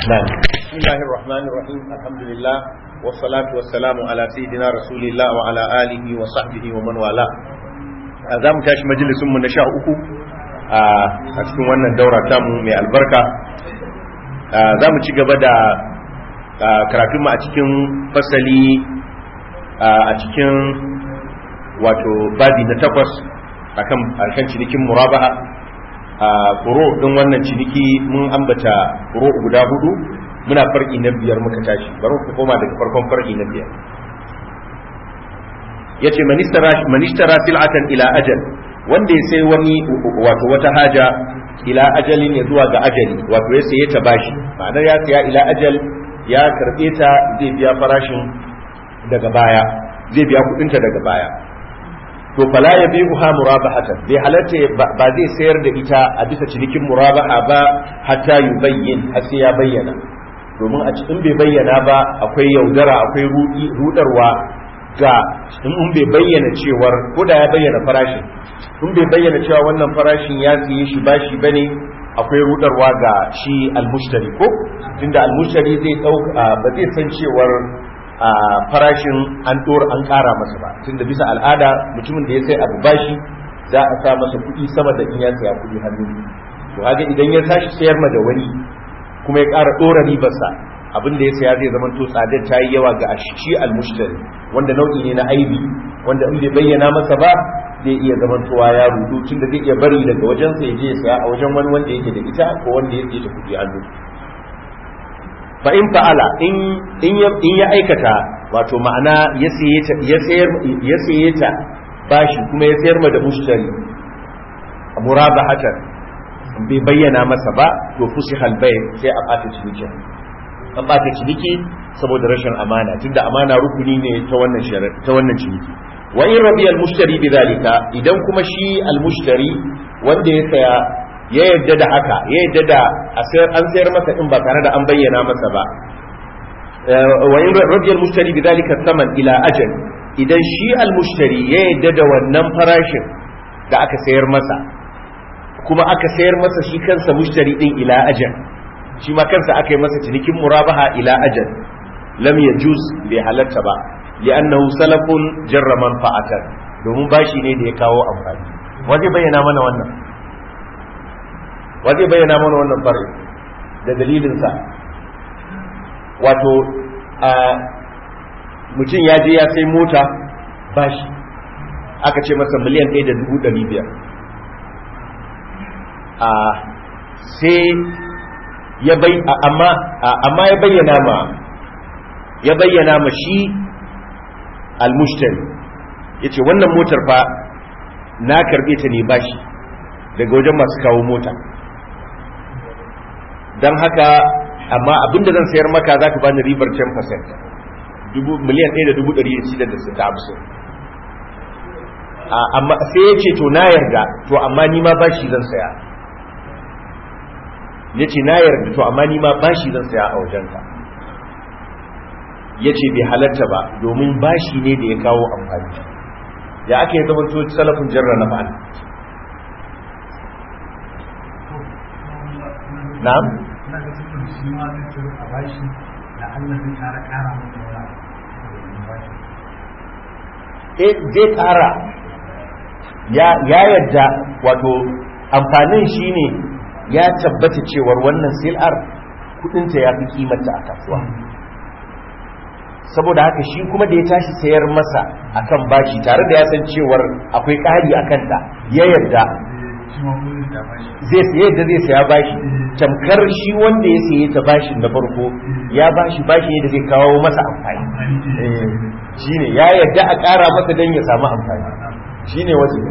نعم بسم الله الرحمن الرحيم الحمد لله والصلاة والسلام على سيدنا رسول الله وعلى آله وصحبه ومن والاه za mu tashi majalisunmu na sha uku a cikin wannan daura tamu mai albarka za mu ci gaba da karatunmu a cikin fasali a cikin wato babi na takwas akan akan cinikin murabaha a furo din wannan ciniki mun ambata furo guda hudu muna farki na biyar muka tashi bari ku koma daga farkon farki na biyar yace manishtara sil'atan ila ajal wanda ya sai wani wato wata haja ila ajalin ya zuwa ga ajali wato ya saye ta bashi ma'anar ya saya ila ajal ya karbe ta zai biya farashin daga baya zai biya kudinta daga baya to fala ya bi uha murabahatan bai halatta ba zai sayar da ita a bisa cinikin murabaha ba hatta yubayyin har sai ya bayyana domin a cikin bai bayyana ba akwai yaudara akwai rudarwa ga in bai bayyana cewar ko da ya bayyana farashin in bai bayyana cewa wannan farashin ya siye shi bashi bane akwai rudarwa ga shi almushtari ko tunda almushtari zai dauka ba zai san cewar a farashin an dora an kara masa ba tunda bisa al'ada mutumin da ya sai abu bashi za a sa masa kuɗi sama da in ya saya kuɗi hannu to haka idan ya tashi sayar ma da wani kuma ya ƙara ɗora ribarsa abin da ya saya zai zama to tsadar ta yi yawa ga shi almushtari wanda nau'i ne na aibi wanda in bai bayyana masa ba zai iya zamantowa ya rudu tunda zai iya bari daga wajensa ya je ya saya a wajen wani wanda yake da ita ko wanda ya ta kuɗi hannu fa in fa'ala in in ya aikata wato ma'ana ya sayar ya saye ta bashi kuma ya sayar ma da mushtari murabahatan bai bayyana masa ba to fusihal bai sai a bata ciniki an bata ciniki saboda rashin amana tunda amana rukuni ne ta wannan sharar ta wannan ciniki wa in rabi al mushtari bidhalika idan kuma shi al mushtari wanda ya saya ya yadda da haka ya yadda da an sayar masa in ba tare da an bayyana masa ba wa in rabi al mushtari bidhalika saman ila ajal idan shi al mushtari ya yadda da wannan farashin da aka sayar masa kuma aka sayar masa shi kansa mushtari din ila ajal shi ma kansa aka yi masa cinikin murabaha ila ajal lam yajuz bai halatta ba li'annahu salafun jarra manfa'atan domin bashi ne da ya kawo amfani waje bayyana mana wannan waje bayyana mana wannan fari da dalilin sa wato a mutum ya je ya sai mota bashi aka ce masa miliyan ɗaya da dubu ɗari biyar a sai ya bai amma amma ya bayyana ma ya bayyana ma shi almushtari yace wannan motar fa na karbe ta ne bashi daga wajen masu kawo mota don haka amma abinda zan sayar maka za ka bani ribar 10% dubu miliyan ɗaya da dubu ɗari shida da sita hamsin amma sai ya ce to na yarda to amma ni ma bashi zan saya ya ce na yarda to amma ni ma bashi zan saya a wajenka ya ce bai halatta ba domin bashi ne da ya kawo amfani ya aka yi zama coci salafin jarra na ma'ana na'am eh zai kara ya yadda wato amfanin shine ya tabbata cewar wannan sil'ar kudinta ya fi kimanta a kasuwa saboda haka shi kuma da ya tashi sayar masa akan bashi tare da ya san cewar akwai ƙari a kanta ya yarda zai saye da zai saya bashi tamkar shi wanda ya saye ta bashin na farko ya bashi bashi da zai kawo masa amfani shi ne ya yarda a ƙara masa don ya samu amfani shi ne wasu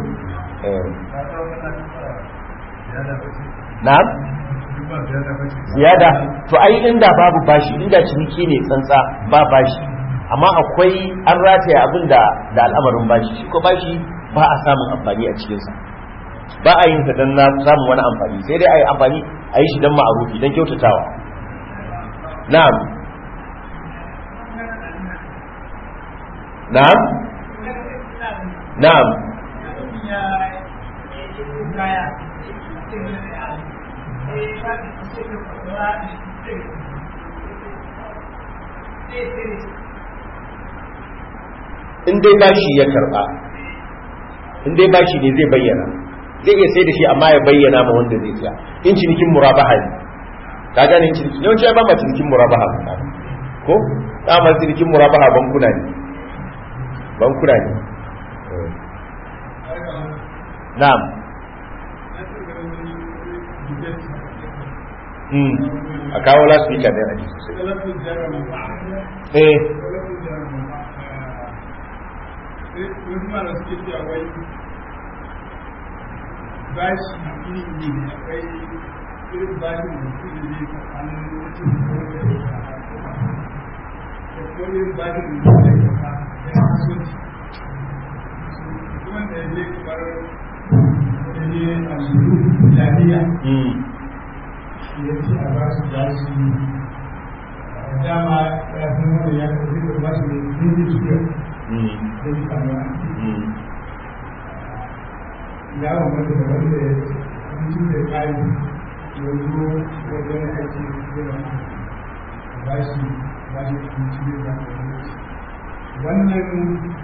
na'am ziyada to ai inda babu bashi inda ciniki ne tsantsa ba bashi amma akwai an rataya abin da da al'amarin bashi shi ko bashi ba a samun amfani a cikinsa ba a yin sa don na samun wani amfani sai dai a yi amfani a yi shi don ma'arufi don kyautatawa na'am na'am na'am in dai bashi ya karba in dai bashi ne zai bayyana zai iya sai da shi amma ya bayyana ma wanda zai siya in cinikin murabaha ne ka gane in cinikin yawanci ya ba ma cinikin murabaha ko dama cinikin murabaha bankuna ne bankuna ne na'am a kawo last week a dana eh bashi iri ne akwai irin bashin da su ne tsakanin mutum da kuma irin bashin da su ne da kasuwanci wanda ya je kamar da ne a shuru jami'a ya ce a ba su bashi dama ya san wanda ya karfi da bashi ne zai ji shiga da ji kamar ya wanda da wanda ya mutum da ƙari yanzu wajen aiki da ba shi ba shi abinci da ba wannan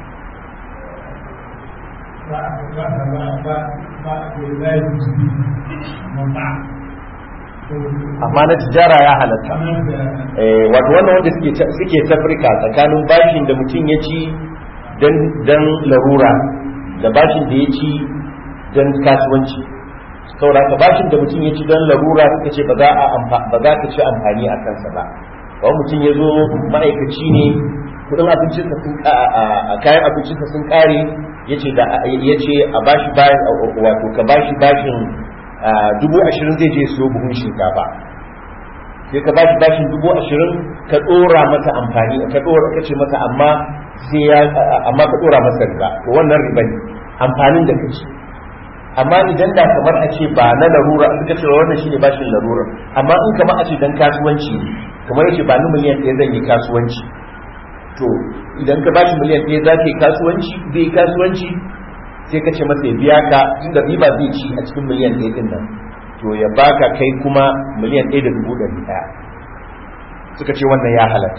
ba ba ba ba ba da zai ji ba amma na tijara ya halatta wato wannan wanda suke tafrika tsakanin bashin da mutum ya ci don larura da bashin da ya ci don kasuwanci saboda ka bashin da mutum ya ci don larura suka ce ba za ka ci amfani a kansa ba ba mutum ya zo ma'aikaci ne kudin abincinsa sun a kayan abincinsa sun kare ya ce a bashi wato ka bashi bashin dubu ashirin zai je siyo buhun shinkafa sai ka bashi bashin dubu ashirin ka dora mata amfani ka dora ka ce mata amma sai ya amma ka dora masa riba to wannan riba ne amfanin da kace amma idan da kamar a ce ba na larura suka ce wannan shine bashin larura amma in kamar a ce dan kasuwanci ne kamar yace ba ni miliyan ɗaya zan yi kasuwanci to idan ka bashi miliyan ɗaya za ka yi kasuwanci zai yi kasuwanci sai ka ce masa ya biya ka tunda riba zai ci a cikin miliyan ɗaya ɗin nan to ya baka kai kuma miliyan ɗaya da dubu ɗari ɗaya suka ce wannan ya halatta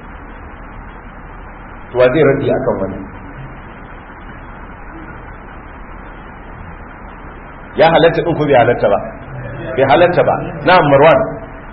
to wa zai radi akan wannan ya halatta ɗin ko bai halatta ba bai halatta ba na marwan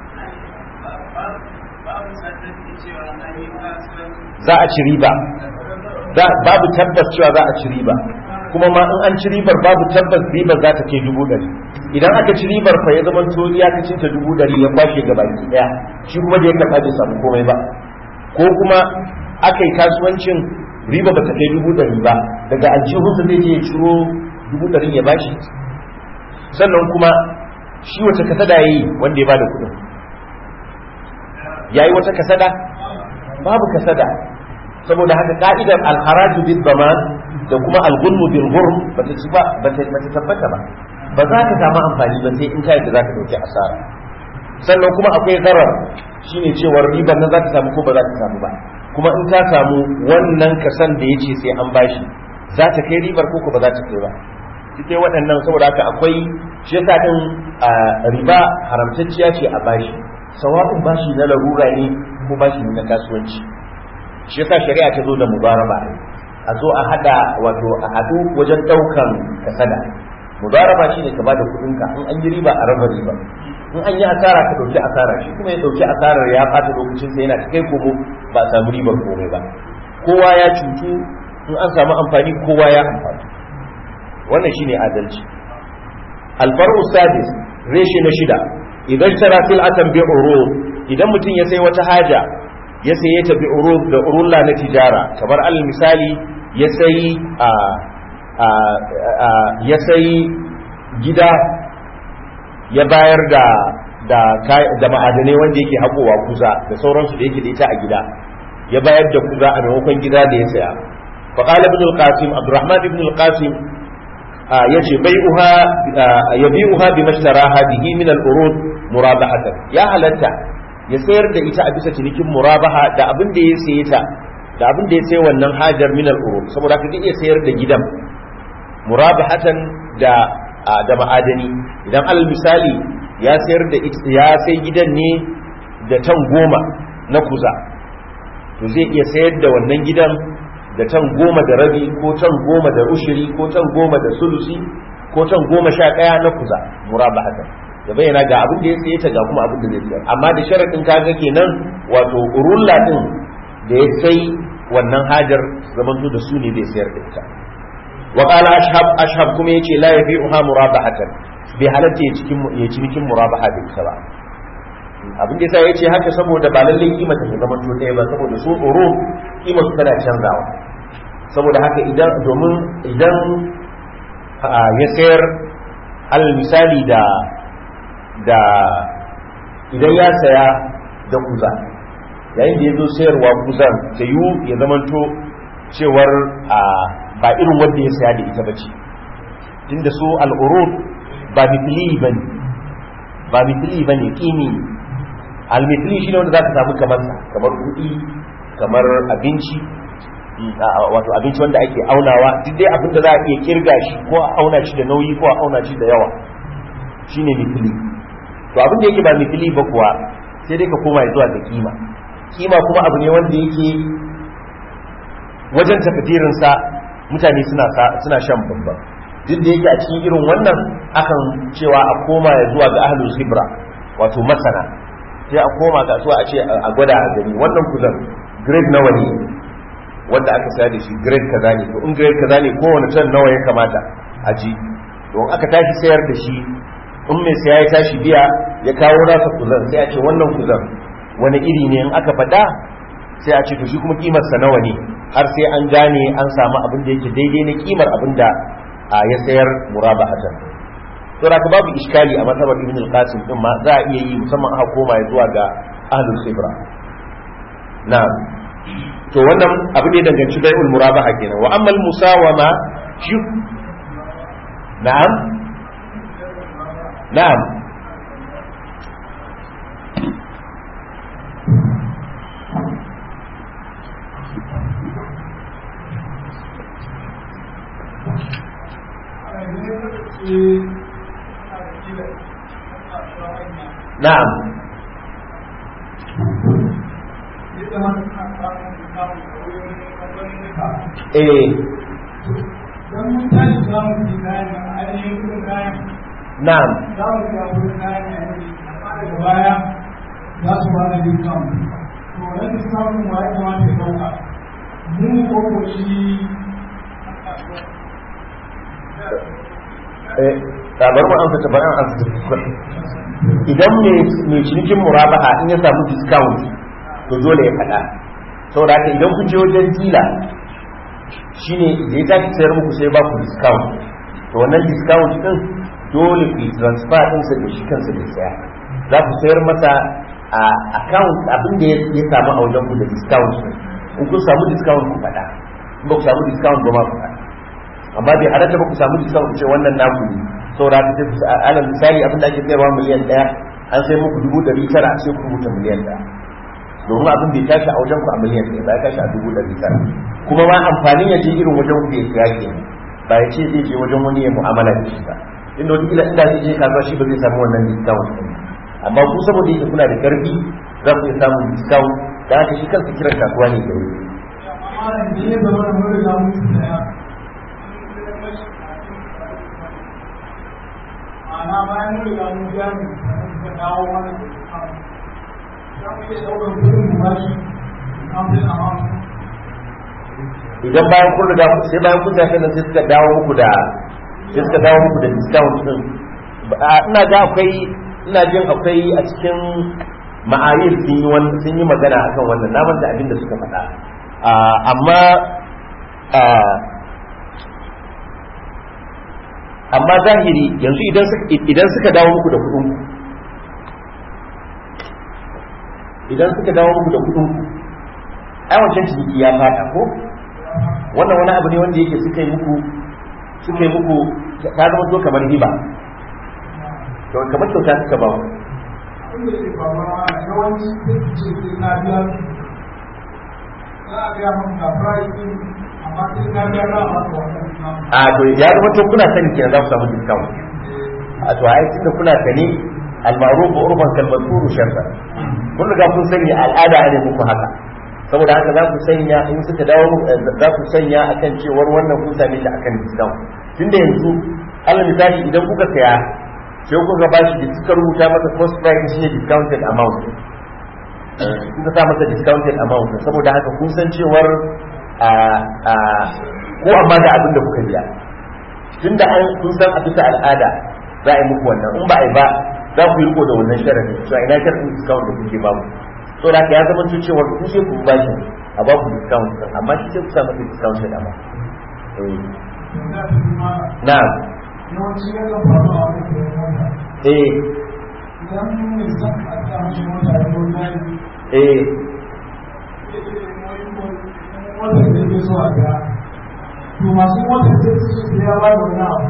za a ci riba babu tabbas cewa za a ci riba kuma ma in an ci ribar babu tabbas ribar za ta ke dubu ɗari idan aka ci ribar fa ya zama to ya ka cinta dubu ɗari ya kwashe ga baki ɗaya shi kuma da ya karɓa bai samu komai ba ko kuma aka yi kasuwancin riba ba ta kai dubu ɗari ba daga aljihunsa zai je ya ciro dubu ɗari ya bashi sannan kuma shi wace kasada ya yi wanda ya bada kuɗin ya yi wata kasada babu kasada saboda haka ka'idar alharaju bil zaman da kuma alghulmu bil ghurm bata ci ba bata bata tabbata ba ba za ka samu amfani ba sai in kai da za ka dauki asara sannan kuma akwai zarar shine cewar ribar nan za ta samu ko ba za ta samu ba kuma in ta samu wannan kasan da yace sai an bashi za ta kai ribar ko ko ba za ta kai ba duk waɗannan saboda haka akwai shi yasa din riba haramtacciya ce a bashi sawa'un bashi na larura ne ko bashi na kasuwanci shi yasa shari'a ta zo da mubaraba a zo a hada wato a hadu wajen daukan kasada mubaraba shine ka bada kudin ka in an yi riba a raba riba in an yi asara ka dauki asara shi kuma ya dauki asarar ya fata lokacin sa yana ta kai komo ba a samu ribar komai ba kowa ya cutu in an samu amfani kowa ya amfani wannan shine adalci alfaru sadis reshe na shida idan tara sil'atan bi urud idan mutum ya sai wata haja ya saye ta bi urud da urulla na tijara kamar al misali ya sayi a ya sayi gida ya bayar da da da ma'adanai wanda yake haƙowa kuza da sauransu da yake da ita a gida ya bayar da kuza a maimakon gida da ya saya fa qala ibn al-qasim abdurrahman ibn al-qasim yace bai'uha yabi'uha bi mashtaraha bihi min al-urud murabahatan ya halatta ya sayar da ita a bisa cinikin murabaha da abin da ya saye ta da abin da ya sayi wannan hajar min al-urud saboda ka iya sayar da gidan murabahatan da da ma'adani idan alal misali ya sayar da ya sai gidan ne da tan goma na kuza to zai iya sayar da wannan gidan da can goma da rabi ko can goma da ushiri ko can goma da sulusi ko can goma sha ɗaya na kuza muraba haka ya bayyana ga abin da ya saye ta ga kuma abin da zai sayar amma da sharaɗin kaga kenan wato urulla din da ya sai wannan hajar zamanto da su ne zai sayar da ita wa qala ashhab ashhab kuma yace la yabi'uha murabahatan bai halatta ya cikin ya cinikin murabaha da ita ba abin da yasa yace haka saboda ba lallai kima ta zama to ɗaya ba saboda su tsoro kima su tana canzawa saboda haka idan domin idan ya sayar alal misali da da idan ya saya da kuza yayin da ya zo sayarwa kuzan ta yiwu ya zamanto cewar ba irin wanda ya saya da ita ba ce tunda su al'urud ba mitili ba ne ba mitili ba ne ƙini al-mitili shi ne wanda za ka samu kamar kamar kuɗi kamar abinci wato abinci wanda ake aunawa duk dai abin da za a iya kirga shi ko a auna shi da nauyi ko a auna shi da yawa shine mitili to abin da yake ba mitili ba kuwa sai dai ka koma zuwa ga kima kima kuma abu ne wanda yake wajen takadirinsa mutane suna suna shan babban duk da yake a cikin irin wannan akan cewa a koma ya zuwa ga ahlul khibra wato masana sai a koma kasuwa a ce a gwada a gani wannan kuzan grade nawa ne wanda aka sayar da shi grade kaza ne to in grade kaza ne kowane ton nawa ya kamata a ji don aka tashi sayar da shi in mai saya ya tashi biya ya kawo nasa kuzan sai a ce wannan kuzan wani iri ne in aka faɗa sai a ce to shi kuma kimar sa nawa ne har sai an gane an samu abin da yake daidai na kimar abin da ya sayar murabahatan to da babu iskali a matsabar ibn al-qasim din ma za a iya yi musamman aka koma zuwa ga ahlul khibra na'am to wannan abin da ya danganci bai'ul murabaha kenan wa amma al-musawama shi na'am na'am na'am eh don mun tashi za mu fi kayan a ainihin kudin kayan na'am za mu ga kudin kayan a yanzu amma daga baya za su ba da discount to wannan discount din wa ya kamata ya dauka mu ko ko shi eh tabar mu an fita bayan an fita idan mai cinikin murabaha in ya samu discount to dole ya faɗa saboda haka idan kun je wajen dila shine da ya tashi sayar muku sai ba ku discount to wannan discount din dole ku yi transfer din sa da shi kansa da saya za ku sayar masa a account abin da ya samu a wajen ku da discount din in kun samu discount ku faɗa in ba ku samu discount ba ma ku faɗa amma bai halatta ba ku samu discount ku ce wannan naku ne saboda haka sai ku alal misali abin da ake sayarwa miliyan ɗaya an sai muku dubu ɗari tara sai ku rubuta miliyan ɗaya domin abin bai tashi a wajen ku a miliyan ɗaya ba ya tashi a dubu ɗari tara kuma ma amfanin ya je irin wajen ku ya siya ke ba ya ce zai je wajen wani ya mu'amala da shi ba inda wata kila inda zai je kasuwa shi ba zai samu wannan discount ɗin amma ku saboda yake kuna da ƙarfi za ku iya samun discount da haka shi kansa kiran kasuwa ne da wuri amma da ya zama da mun riga mun tsaya ana bayan mun riga mun biya mu da dawo mana da discount za mu iya ɗaukar kudin mu bashi discount amount idan bayan kun riga sai bayan kun tafi nan sai suka dawo muku da sai suka dawo muku da discount din ina ga akwai ina jin akwai a cikin ma'ayir sun yi wannan sun yi magana akan wannan na manta abin da suka faɗa amma amma zahiri yanzu idan idan suka dawo muku da kuɗin idan suka dawo muku da kuɗin ai wancan ciniki ya fada ko wannan wani abu ne wanda yake suka yi muku suka yi muku ta zama to kamar riba to kamar kyauta suka ba ku inda ke faruwa yawanci sai ce sai na biya za a biya mun ga price din amma sai na biya za a ba ka wannan discount a to ya zama to kuna sani kenan za ku samu discount a to ai tunda kuna sani al-ma'ruf urban kal mazkur sharta kun riga kun sani al'ada ne muku haka saboda haka za ku sanya in suka dawo za ku sanya akan cewar wannan kun same shi akan discount tunda yanzu alal misali idan kuka saya sai kuka ba shi da suka rubuta masa cost price shi ne discounted amount kuka sa masa discounted amount saboda haka kun san cewar a a ko amma da abin da kuka biya tunda an kun san a bisa al'ada za a yi muku wannan in ba a yi ba za ku yi riko da wannan sharadi to a ina sharadin discount da kuke ba mu so da ya zama cewa ku sai ku ba shi a ba ku discount amma shi sai ku sa masa discount da amma na yawanci ya kan faru a wani da mota eh idan mai son a sa mashi mota ya zo jari eh wanda da ke so a ga to masu mota sai su ce ya ba da wani abu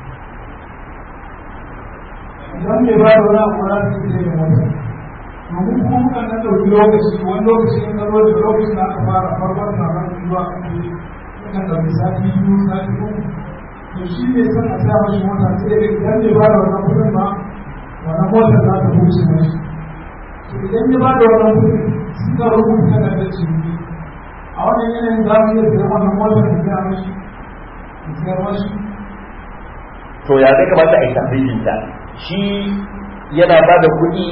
idan bai ba da wani abu za su ce da mota domin kuma kan nan ɗauki lokaci wani lokaci in ka zo da lokacin da aka fara farkon na ran zuwa kan ɗauki sati biyu sati uku to shi ne son a sa mashi mota sai da idan bai ba da wannan kuɗin ba wannan motar za ta huce mashi to idan ya ba da wannan kuɗin suka rubuta da da ciniki a wannan yanayin za mu iya sayar wannan motar da ya mashi da sayar mashi to ya zai kamata a yi tafrijin ta shi yana ba da kuɗi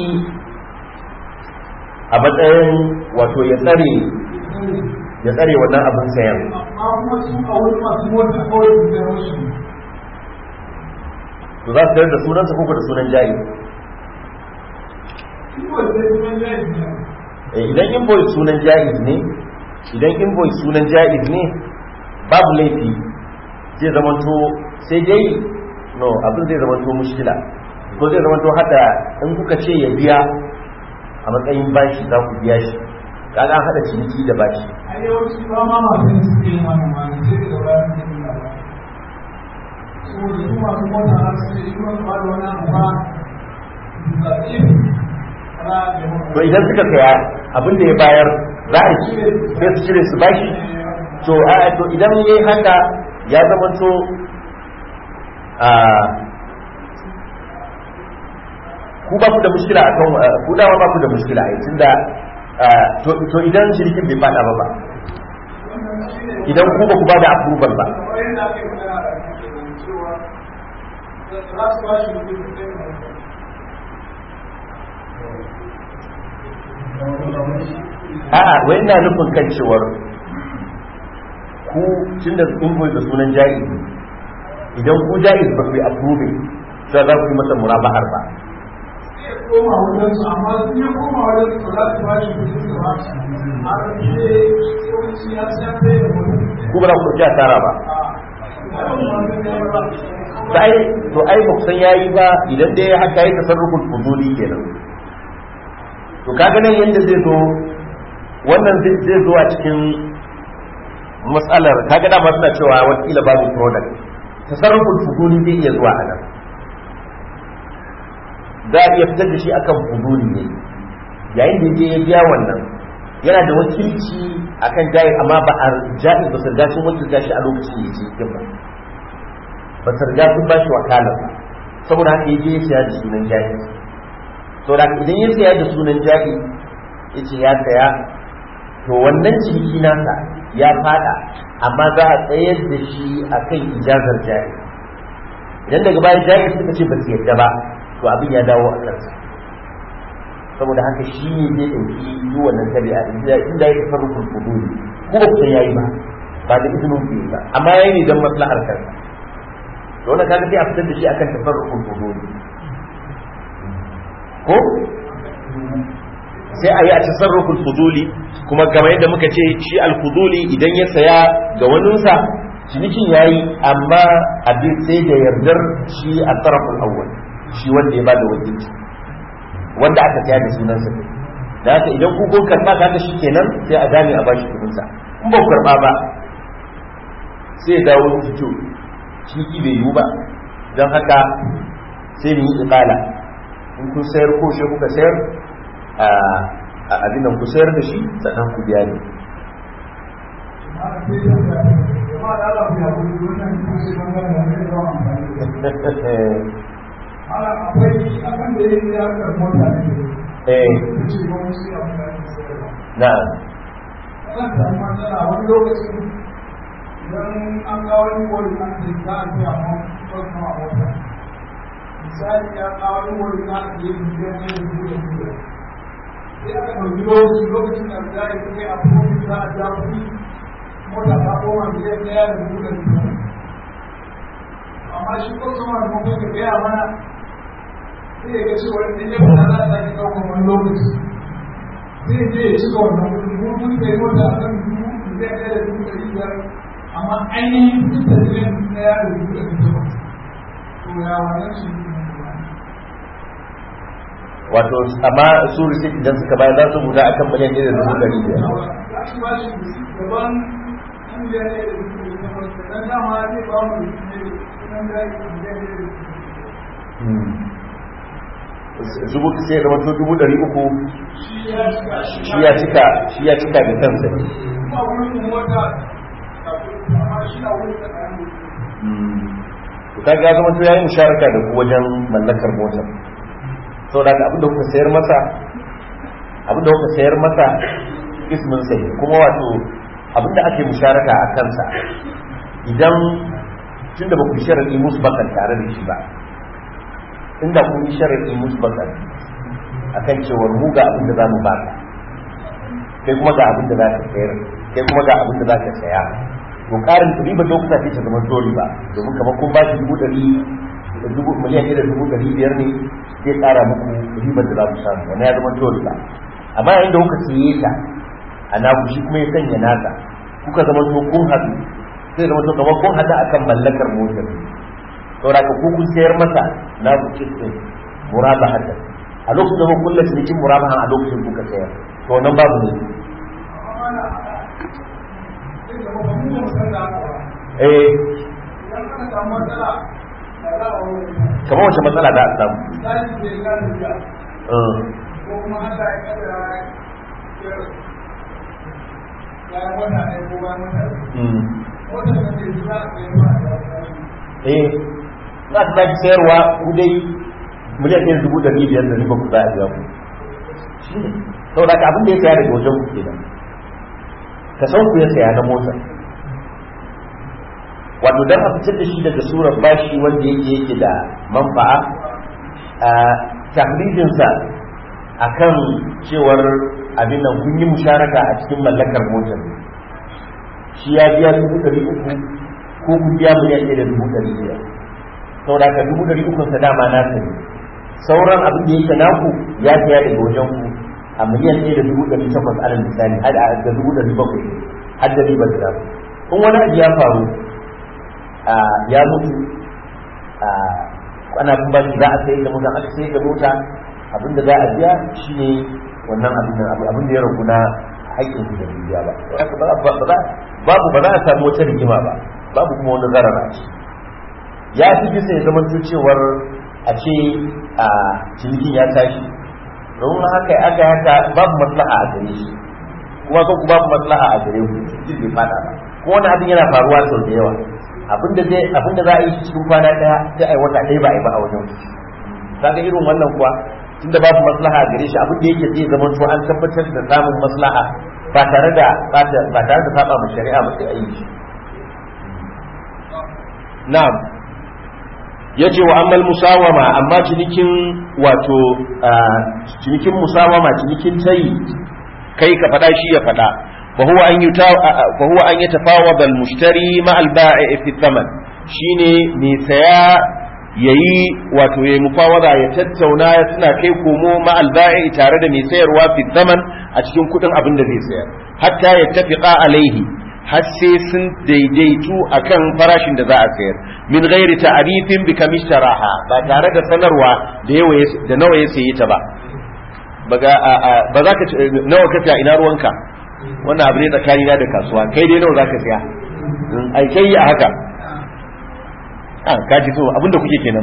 a matsayin wato ya tsare ya tsare wannan abin sayan amma kuma su a wani masu mota kawai su sayar mashi ne to za su sayar da sunansa ko da sunan jari shi wanda ya kuma jari ne Eh, idan invoice sunan jaiz ne idan invoice sunan jaiz ne babu laifi zai zamanto sai dai no abin zai zamanto mushkila ko zai zamanto hada in kuka ce ya biya a matsayin bashi za ku biya shi kaga an hada ciniki da bashi a yawanci ba ma masu yin suke yin wannan ma ne sai daga baya su yi ba saboda su masu mota har su ce shi wani ba da wani abu ba da ɗin ra da to idan suka saya abin da ya bayar za a ci sai su cire su bashi to a to idan yayi haka ya zamanto a ku ba ku da mushkila akan ku dama ba ku da mushkila ai tunda to to idan shirkin bai fada ba ba idan ku ba ku ba da approval ba a'a wai ina nufin kan cewar ku tunda invoice da sunan jaiz idan ku jaiz ba ku yi approving sai za ku yi masa murabahar ba koma wajen su amma sun yi koma wajen su za su ba shi kudin su ba shi a rufe yawanci ya san bai da mutum ku ba za ku ɗauki asara ba to ai to ai ba ku san yayi ba idan dai haka yi tasarrufin fuzuli kenan to kaga nan yanda zai zo wannan zai zai zo a cikin matsalar kaga dama suna cewa wakila babu product tasarrufin fuzuli zai iya zuwa a nan za a iya fitar da shi akan fuzuli ne yayin da je ya biya wannan yana da wakilci akan jayi amma ba a jayi ba su riga sun wakilta shi a lokacin da ya ce cikin ba ba su riga sun ba shi wakalar ba saboda haka ya je ya siya da sunan jayi saboda haka idan ya siya da sunan jayi ya ce ya saya to wannan ciniki nasa ya fada amma za a tsayar da shi akan ijazar jayi idan daga bayan jayi suka ce ba su yadda ba to abin ya dawo a kansa saboda haka shi ne zai ɗauki yi wannan tabi'a inda inda ya tafi rukun fuduli ko ba kusan yayi ba ba da izinin ku ba amma yayi ne don maslahar kansa to wannan kaga sai a fitar da shi akan tafarrukul fuduli ko sai a yi a tasarruful fuduli kuma kamar yadda muka ce shi al-fuduli idan ya saya ga waninsa cinikin yayi amma abin sai da yardar shi a tarafin awwal shi wanda ya bada wakilci wanda aka saya da sunansa da haka idan ku kun karba kaga shi kenan sai a gane a bashi kudin sa in ba ku karba ba sai ya dawo fito ciniki bai yiwu ba don haka sai ni yi iqala in kun sayar ko shi kuka sayar a abin nan ku sayar da shi sannan ku biya ne Ala akwai abin da ya yi ya kan mota ne. eh Ce ba mu sai abin da ake sayarwa. na'am zan samu matsala wani lokacin idan an kawo wani wani an ce za a biya mu wasu ma wata misali ya kawo wani wani za a biya mu biya ne da biyu da biyu sai aka ɗauki lokaci lokacin da za a yi kai a kuma za a ja kuɗi mota ta koma biyan ɗaya da biyu da biyu amma shi ko sama da mafi da gaya mana sai ya ga cewa idan ya fita za a sake ɗaukar wani lokaci zai je ya cika wannan kudin mutum da yi wata a kan dubu zai ɗaya da dubu ɗari biyar amma ainihin kudin da zai ɗaya da dubu ɗari biyar to ya wannan shi wato amma su receipt idan suka bayar za su rubuta akan miliyan ɗaya da dubu ɗari biyar za su ba shi gaban miliyan ɗaya da dubu ɗari biyar dan dama zai ba mu sunan da ya miliyan ɗaya da dubu dubu sai ya zama to dubu ɗari uku shi ya cika shi ya cika shi ya cika da kansa ne kuma wurin mota amma shi na wurin da kayan to kaga ya zama to yayi musharaka da ku wajen mallakar motar saboda haka abinda kuka sayar masa abinda kuka sayar masa ismin sai kuma wato abinda ake musharaka a kansa idan tunda ba ku yi sharadi musbakan tare da shi ba inda kun yi sharadi musbakan akan cewar mu ga abinda za mu baka kai kuma ga abinda za ka sayar kai kuma ga abinda za ka saya to karin riba lokuta ce ta zama dole ba domin kamar kun ba shi dubu ɗari dubu miliyan ɗaya da dubu ɗari biyar ne zai ƙara muku ribar da za ku samu wani ya zama dole ba amma yayin da kuka siye ta a naku shi kuma ya sanya nasa kuka zama to kun haɗu sai zama to kamar kun haɗu akan mallakar motar saboda ka kun sayar masa na ku kistin murabahatan a lokacin da kun kulla cinikin murabahan a lokacin kuka sayar to nan babu ne eh kamar wace matsala da a samu eh za ta zaki sayarwa ku dai miliyan ɗaya dubu ɗari biyar da riba ku za a biya ku shi ne saboda ka abin da ya saya daga wajen ku kenan ka san ku ya saya na motar wato dan a fitar da shi daga surar bashi wanda yake yake da manfa'a a tahrijinsa akan cewar abin nan kun yi musharaka a cikin mallakar motar shi ya biya dubu ɗari uku ko kun biya miliyan ɗaya da dubu ɗari biyar saboda ka dubu ɗari ukun sa dama na sani sauran abin da yake naku ya saya daga wajen ku a miliyan ɗaya da dubu ɗari takwas alal misali har da dubu ɗari bakwai har da ribar da in wani abu ya faru ya mutu ana bin bashi za a sayar da mota aka sayar da mota abin da za a biya shine wannan abin da abin da ya ragu na haƙƙin su da biya ba babu ba za a samu wata rigima ba babu kuma wani zarara ce ya fi bisa ya zama cewar a ce a cinikin ya tashi domin haka aka haka babu maslaha a gare shi kuma kan babu maslaha a gare ku cikin bai fada ba ko wani abin yana faruwa sau da yawa abinda zai abinda za a yi cikin kwana daya sai a yi wata ɗaya ba a yi ba a wajen kaga irin wannan kuwa tunda babu maslaha gare shi abinda yake zai zama to an tabbatar da samun maslaha ba tare da ba tare da saba ma shari'a ba sai a yi shi na'am yace wa ammal musawama amma cinikin wato cinikin musawama cinikin tayi kai ka faɗa shi ya faɗa فهو أن يتا... فهو أن يتفاوض المشتري مع البائع في الثمن شيني ميسيا yayi wato yayi mufawada ya tattauna ya suna kai komo ma alba'i tare da mai sayarwa fi zaman a cikin kudin abin da zai sayar hatta ya tafiqa alaihi har sai sun daidaitu akan farashin da za a sayar min ghairi ta'rifin bi kamishtaraha ba tare da sanarwa da yawa da nawa ya sayi ta ba ba za ka nawa ka ta ina ruwanka wannan abu ne tsakani na da kasuwa kai dai nawa zaka siya ai kai a haka a kaji so abinda kuke kenan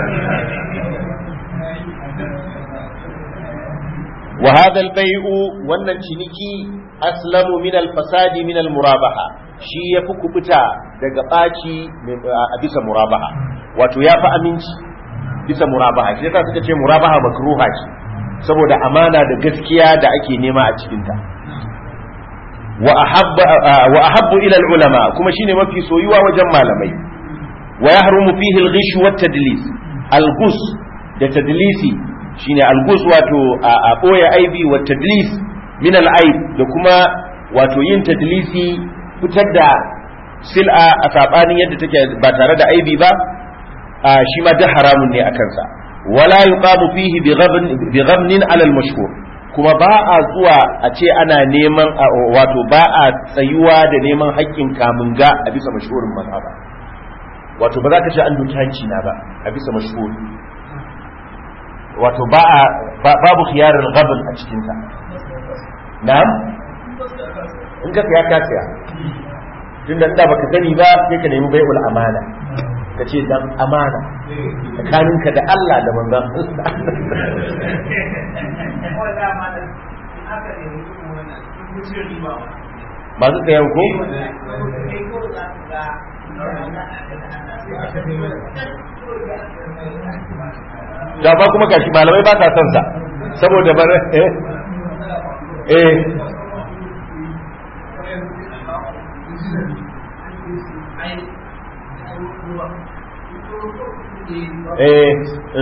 wa hadha al-bay'u wannan ciniki aslamu min al-fasadi min al-murabaha shi yafi kubuta daga baci a bisa murabaha wato yafi aminci bisa murabaha shi yasa suka ce murabaha makruha ce saboda amana da gaskiya da ake nema a cikinta wa ahabba wa ahabbu ila ulama kuma shine mafi soyuwa wajen malamai wa yahrumu fihi al-ghish wa tadlis al-ghus da tadlisi shine al-ghus wato a boye aibi wa tadlis min al-aib da kuma wato yin tadlisi fitar da sil'a a sabanin yadda take ba tare da aibi ba shi ma da haramun ne a kansa wala yuqamu fihi bi ghabnin ala al-mashhur kuma ba a zuwa a ce ana neman wato ba a tsayuwa da neman haƙƙin kamun ga a bisa mashhurin mazhaba wato ba za ka ce an doki hanci na ba a bisa mashhur wato ba a babu khiyarul ghabn a cikin ta na'am in ka saya ka saya tunda da baka sani ba sai ka nemi bai'ul amana ka ce dan amana tsakaninka da Allah da manzon masu sayan ko da ba kuma gashi malamai ba ta son sa saboda ba eh eh eh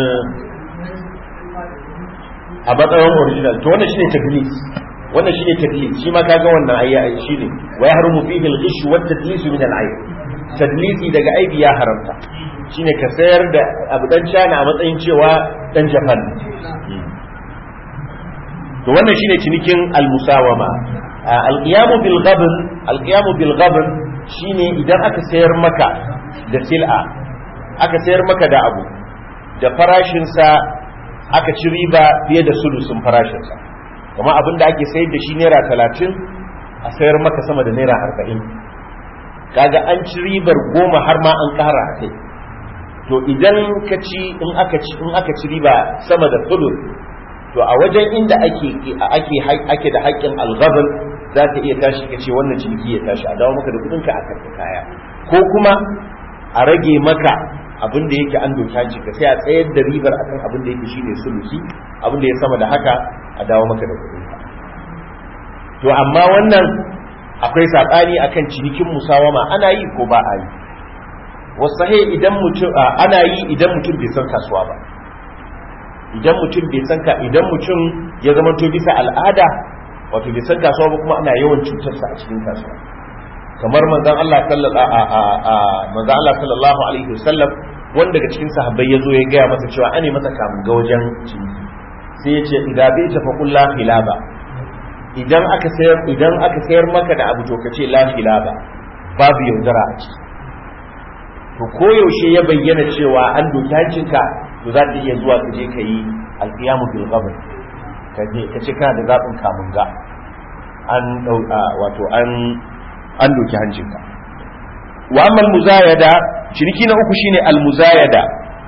a matsayin original to wannan shine tadlis wannan shine tadlis shi ma kaga wannan ayya shine wa yahrumu fihi al-ghish wa tadlis min al-ayb tadlisi daga aibi ya haramta shine ka sayar da abu dan China a matsayin cewa dan Japan to wannan shine cinikin al-musawama al-qiyamu bil ghabn al-qiyamu bil ghabn shine idan aka sayar maka da sil'a aka sayar maka da abu da farashinsa aka ci riba fiye da sulusun farashinsa kuma abin da ake sayar da shi naira talatin a sayar maka sama da naira arba'in kaga an ci ribar goma har ma an kara a kai to idan ka ci in aka ci in aka ci riba sama da sulus to a wajen inda ake ake ake da haƙƙin alghabal za ka iya tashi ka ce wannan ciniki ya tashi a dawo maka da kudinka a karɓi kaya ko kuma a rage maka abin da yake an doka ci ka sai a tsayar da ribar akan abin da yake shine sulusi abin da ya sama da haka a dawo maka da kuɗin ka to amma wannan akwai sabani akan cinikin musawama ana yi ko ba a yi wasahe idan mutum ana yi idan mutum bai san kasuwa ba idan mutum bai san ka idan mutum ya zama to bisa al'ada wato bai san kasuwa ba kuma ana yawan cutarsa a cikin kasuwa kamar manzon Allah sallallahu manzon Allah sallallahu alaihi wasallam wanda daga cikin sahabbai ya zo ya gaya masa cewa ane masa kamun ga wajen ciniki sai ya ce idan bai tafa kullu khilaba idan aka sayar idan aka sayar maka da abu to ka ce la khilaba babu yaudara a ciki to koyaushe ya bayyana cewa an doki hancinka to za ka iya zuwa ka je ka yi alqiyamu bil qabr ka je ka ce kana da zabin kamun ga an wato an an doki hancinka wa amma muzayada ciniki na uku shine almuzayada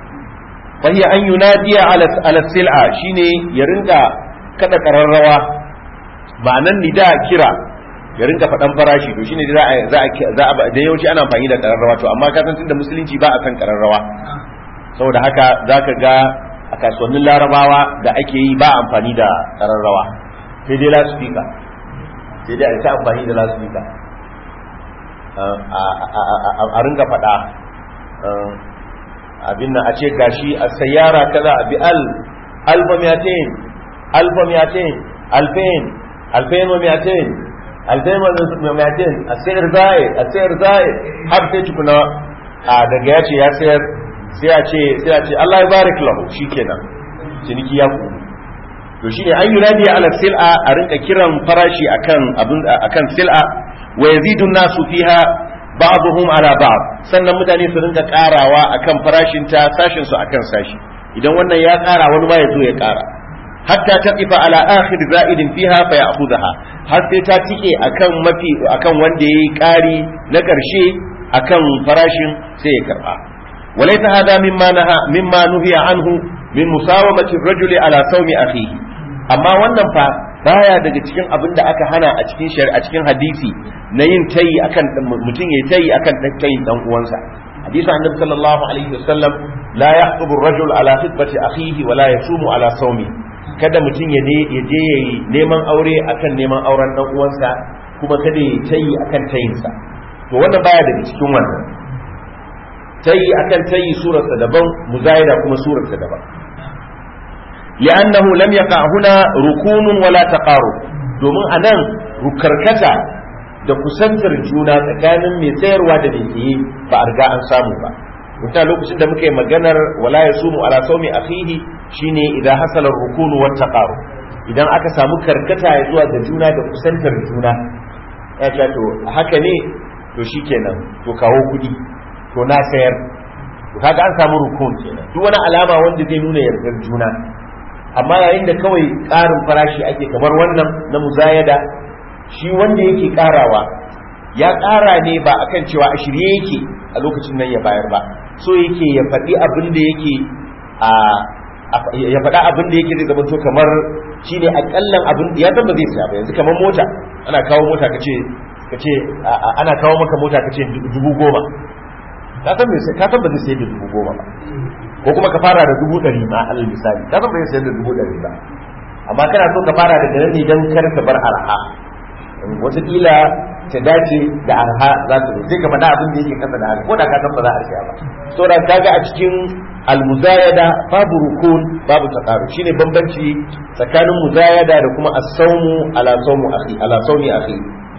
fa hiya an yunadiya ala ala sil'a shine ya rinka kada kararrawa ma'anan nida kira ya rinka faɗan farashi to shine za a za a za a da yawanci ana amfani da kararrawa to amma ka san tunda musulunci ba a san kararrawa saboda haka zaka ga a kasuwannin larabawa da ake yi ba amfani da kararrawa sai dai loudspeaker sai dai a ta amfani da loudspeaker a ringa faɗa abin nan a ce gashi a sayara kaza a bi al alfa miyatain alfa miyatain alfain alfain wa miyatain alfain wa miyatain a sayar zai a sayar zai har sai tukuna a daga ya ce ya sayar sai a ce sai a ce Allah ya barik lahu shikenan ciniki ya ku to shine an yunadi ala sil'a a rinka kiran farashi akan abin akan sil'a wa yazidu nasu fiha ba'dhum ala ba'd sannan mutane su rinka karawa akan farashin ta sashin su akan sashi idan wannan ya kara wani ma ya zo ya kara hatta taqifa ala akhir za'idin fiha fa ya'khudha har sai ta tike akan mafi akan wanda yayi kari na karshe akan farashin sai ya karba walaysa hada mimma naha mimma nuhiya anhu min musawamati ar-rajuli ala sawmi akhihi amma wannan fa baya daga cikin abin da aka hana a cikin shari'a cikin hadisi na yin tayi akan mutum ya tayi akan tayin dan uwansa hadisi annabi sallallahu alaihi wasallam la yahqubu ar-rajul ala khitbati akhihi wa la yasumu ala sawmi kada mutum ya je ya je yayi neman aure akan neman auren dan uwansa ko kuma kada ya tayi akan tayinsa to wannan baya daga cikin wannan tayi akan tayi surarsa daban muzayada kuma surarsa daban li'annahu lam yaqa huna rukunun wala taqarub domin anan rukarkata da kusantar juna tsakanin mai tsayarwa da mai tsaye ba a riga an samu ba mutum lokacin da muka yi maganar wala ya sumu ala saumi akhihi shine idan hasala rukunu wa taqarub idan aka samu karkata ya zuwa ga juna da kusantar juna ya ce to haka ne to shikenan to kawo kudi to na sayar to kaga an samu rukun kenan duk wani alama wanda zai nuna yardar juna amma yayin da kawai ƙarin farashi ake kamar wannan na muzayada shi wanda yake ƙarawa ya ƙara ne ba akan cewa a shirye yake a lokacin nan ya bayar ba so yake ya faɗi abin da yake a ya faɗa abin da yake zai zama to kamar shine akallan abin ya san ba zai saya ba yanzu kamar mota ana kawo mota kace kace ana kawo maka mota kace dubu goma ka san me ka san ba zai sayar da dubu goma ba ko kuma ka fara da dubu ɗari ma alal misali ka san ba zai sayar da dubu ɗari ba amma kana so ka fara da nan ne dan kar ka bar arha wataƙila ta dace da arha za ta sai ka faɗa abin da yake kasa da haka ko da ka san ba za a siya ba saboda kaga a cikin almuzayada babu rukun babu taqaru shine bambanci tsakanin muzayada da kuma as-sawmu ala sawmu akhi ala sawmi akhi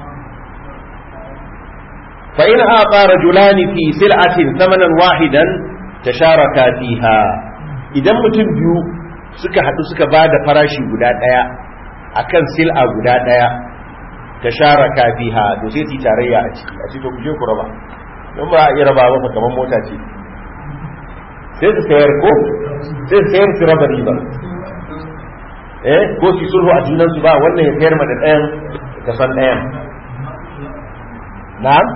fa in aqa rajulani fi sil'atin thamanan wahidan tasharaka fiha idan mutum biyu suka hadu suka bada farashi guda daya akan sil'a guda daya tasharaka fiha to sai su tarayya a ciki a cikin kuje ku raba don ba a iya raba ba kamar mota ce sai su sayar ko sai su sayar su raba riba eh ko su sulhu a junan su ba wannan ya sayar ma da ɗayan ka san ɗayan na'am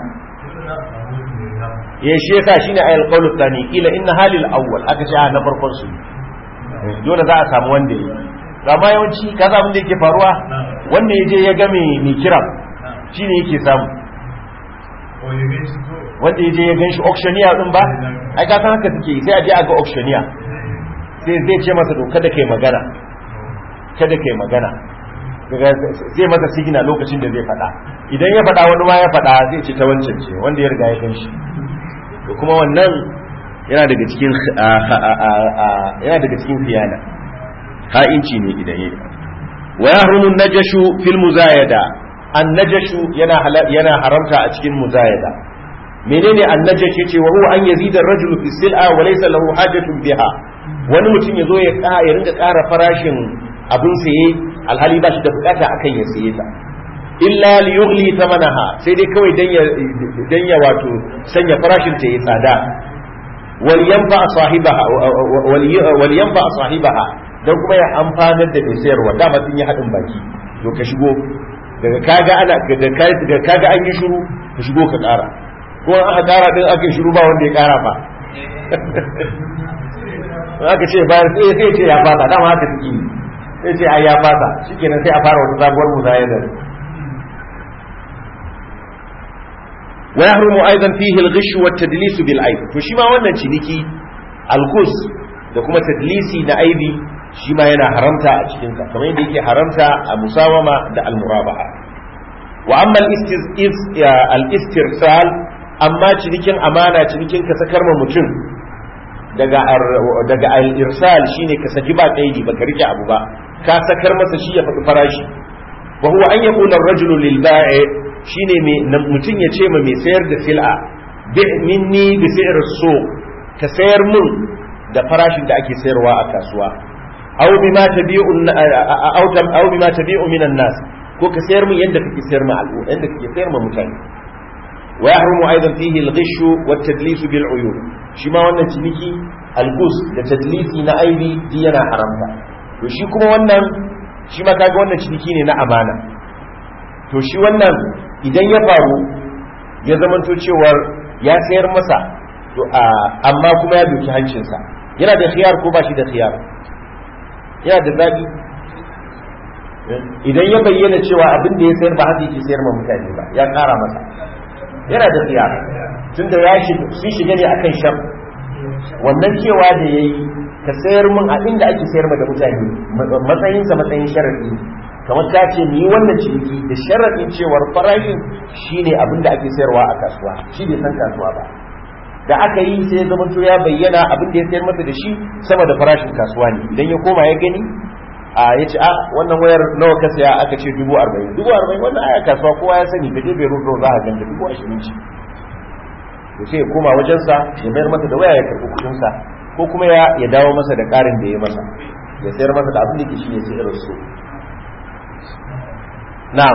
ya shi yasa shine ayal qawlu thani ila inna halil awwal aka ce na farkon su dole za a samu wanda yi amma yawanci ka abin da yake faruwa wanda ya je ya ga mai kira shine yake samu wanda ya je ya gan shi auctioneer din ba ai ka san haka suke sai a je a ga auctioneer sai zai ce masa to kada kai magana kada kai magana zai masa sigina lokacin da zai faɗa idan ya faɗa wani ma ya faɗa zai ce ta wancan ce wanda ya riga ya gan shi to kuma wannan yana daga cikin yana daga cikin khiyana ha'inci ne idan yayi wa yahrumu najashu fil muzayada an najashu yana yana haramta a cikin muzayada menene an najash yace wa huwa an yazida ar-rajulu fi sil'a wa laysa lahu hajatun biha wani mutum yazo ya ya ringa ƙara farashin abin saye alhali ba shi da bukata akan ya saye ta illa li yughli thamanaha sai dai kawai dan ya dan ya wato sanya farashin ta yi tsada wal yanfa sahibaha wal yanfa sahibaha dan kuma ya amfanar da mai sayarwa dama sun yi hadin baki to ka shigo daga kaga ana daga kaga an yi shiru ka shigo ka kara ko an aka kara din aka yi shiru ba wanda ya kara ba aka ce bayan sai sai ce ya fasa dama haka take sai ce ai ya fasa shikenan sai a fara wata sabuwar muzayada wa yahrumu aidan fihi al-ghish wa at-tadlis bil aib to shi ma wannan ciniki al-ghus da kuma tadlisi na aibi shi ma yana haramta a cikin sa kamar yadda yake haramta a musawama da al-murabaha wa amma al-istirsal amma cinikin amana cinikin ka sakar ma mutum daga daga al-irsal shine ka saki ba kaidi baka rike abu ba ka sakar masa shi ya faɗi farashi wa huwa an yaqula ar-rajulu lil ba'i shine mai mutum ya ce ma mai sayar da sil'a bi minni bi si'r so ka sayar mun da farashin da ake sayarwa a kasuwa aw bima tabi'u aw tam aw bima tabi'u minan nas ko ka sayar mun yanda kake sayar ma al'umma yanda kake sayar ma mutane wa yahrumu aidan fihi al-ghish wa at-tadlis bil uyub shi ma wannan ciniki al-gus da tadlisi na aibi di yana haramta to shi kuma wannan shi ma kaga wannan ciniki ne na amana to shi wannan idan ya faru ya zamanto cewar ya sayar masa to amma kuma ya doki hancinsa yana da khiyar ko ba shi da khiyar yana da zaɓi idan ya bayyana cewa abin da ya sayar ba haka yake sayar ma mutane ba ya ƙara masa yana da khiyar tunda ya sun shiga ne akan sham wannan cewa da ya yi ka sayar min a inda ake sayar ma da mutane matsayinsa matsayin sharadi kamar ta ce ni wannan ciniki da sharaɗin cewar farashin shine abin da ake sayarwa a kasuwa shi bai san kasuwa ba da aka yi sai zama to ya bayyana abin da ya sayar masa da shi sama da farashin kasuwa ne idan ya koma ya gani a ya ce a wannan wayar nawa ka saya aka ce dubu arba'in dubu arba'in wannan aya kasuwa kowa ya sani ka je bai rufe za a ganta dubu ashirin ce to sai ya koma wajensa ya mayar masa da waya ya karɓi kuɗinsa ko kuma ya ya dawo masa da ƙarin da ya masa ya sayar masa da abin da ke shi ne sayar su na'am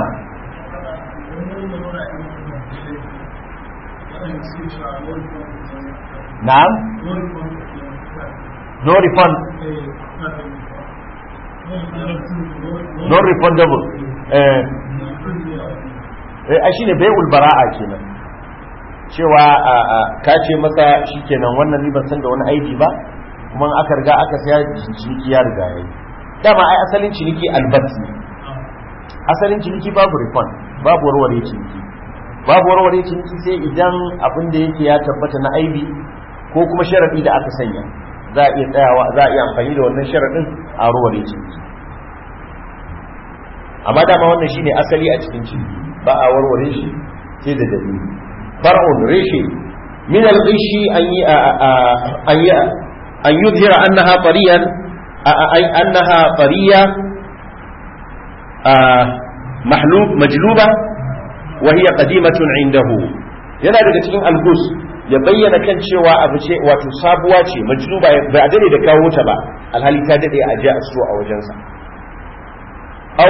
na'am no refund non refundable eh eh shine bai'ul bara'a kenan cewa ka ce masa shikenan wannan ni ban san da wani aiki ba kuma aka riga aka saya ciniki ya riga yayi dama ai asalin ciniki albasi asalin ciniki babu refund babu warware ciniki babu warware ciniki sai idan abin da yake ya tabbata na aibi ko kuma sharadi da aka sanya za a iya tsayawa za a iya amfani da wannan sharadin a warware ciniki amma dama wannan shine asali a cikin ciniki ba a warware shi sai da dalili far'un reshe min al-ghishi an yi an yi an yuzhira annaha tariyan ay annaha tariya mahlub majluba wa hiya qadimatun indahu yana daga cikin algus ya bayyana kan cewa abu ce wato sabuwa ce majluba ba a dade da kawo ta ba alhali ta dade a je a so a wajensa aw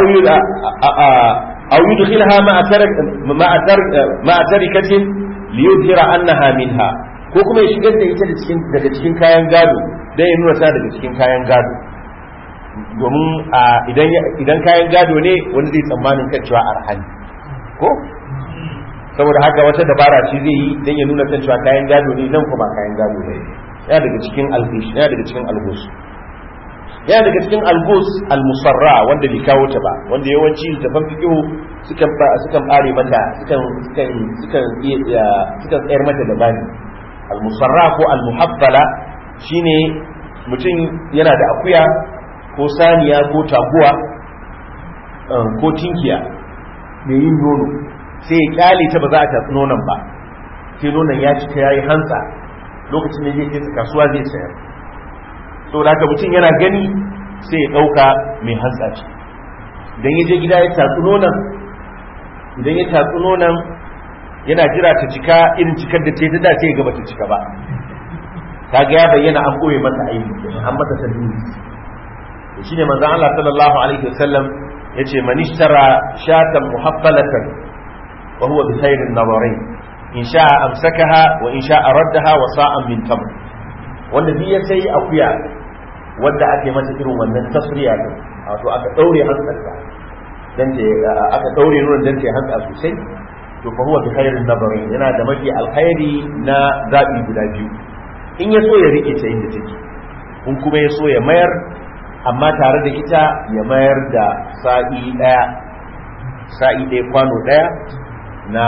aw yudkhilha ma'a tarak ma'a tarak ma'a tarikatin liyudhira annaha minha ko kuma ya shigar da ita daga cikin kayan gado dan ya nuna ta daga cikin kayan gado domin idan kayan gado ne wani zai tsammanin kan cewa arhani ko saboda haka wata dabara ce zai yi dan ya nuna kan cewa kayan gado ne nan kuma kayan gado ne yana daga cikin algus yana daga cikin algus yana daga cikin algus almusarra wanda bai kawo ta ba wanda yawanci littafan fiqhu sukan sukan bare mata sukan sukan sukan iya sukan tsayar mata da bani almusarra ko almuhabbala shine mutum yana da akuya ko saniya ko taguwa ko tinkiya mai yin nono sai ya kyale ta ba za a tatsi nonon ba sai nonon ya cika ya yi hantsa lokacin da zai kai kasuwa zai sayar saboda haka mutum yana gani sai ya ɗauka mai hantsa ce idan ya je gida ya tatsi nonon idan ya tatsi nonon yana jira ta cika irin cikar da ce ta da sai ya gaba ta cika ba kaga ya bayyana an ɓoye masa aiki an masa tadbiri shi ne manzan Allah sallallahu alaihi wasallam ya ce manishtara shatan muhabbalatan wa huwa bi khairin nazarin in sha'a amsakaha wa in sha'a raddaha wa sa'an min tamr wanda duk ya sai akuya wanda ake mata irin wannan tasriya din wato aka daure hantsarta dan ce aka daure nunan dan ce hantsa sosai to fa huwa bi khairin nazarin yana da mafi alkhairi na zabi guda biyu in ya so ya rike ta inda take in kuma ya so ya mayar amma tare da ita ya mayar da sa'i ɗaya sa'i ɗaya kwano ɗaya na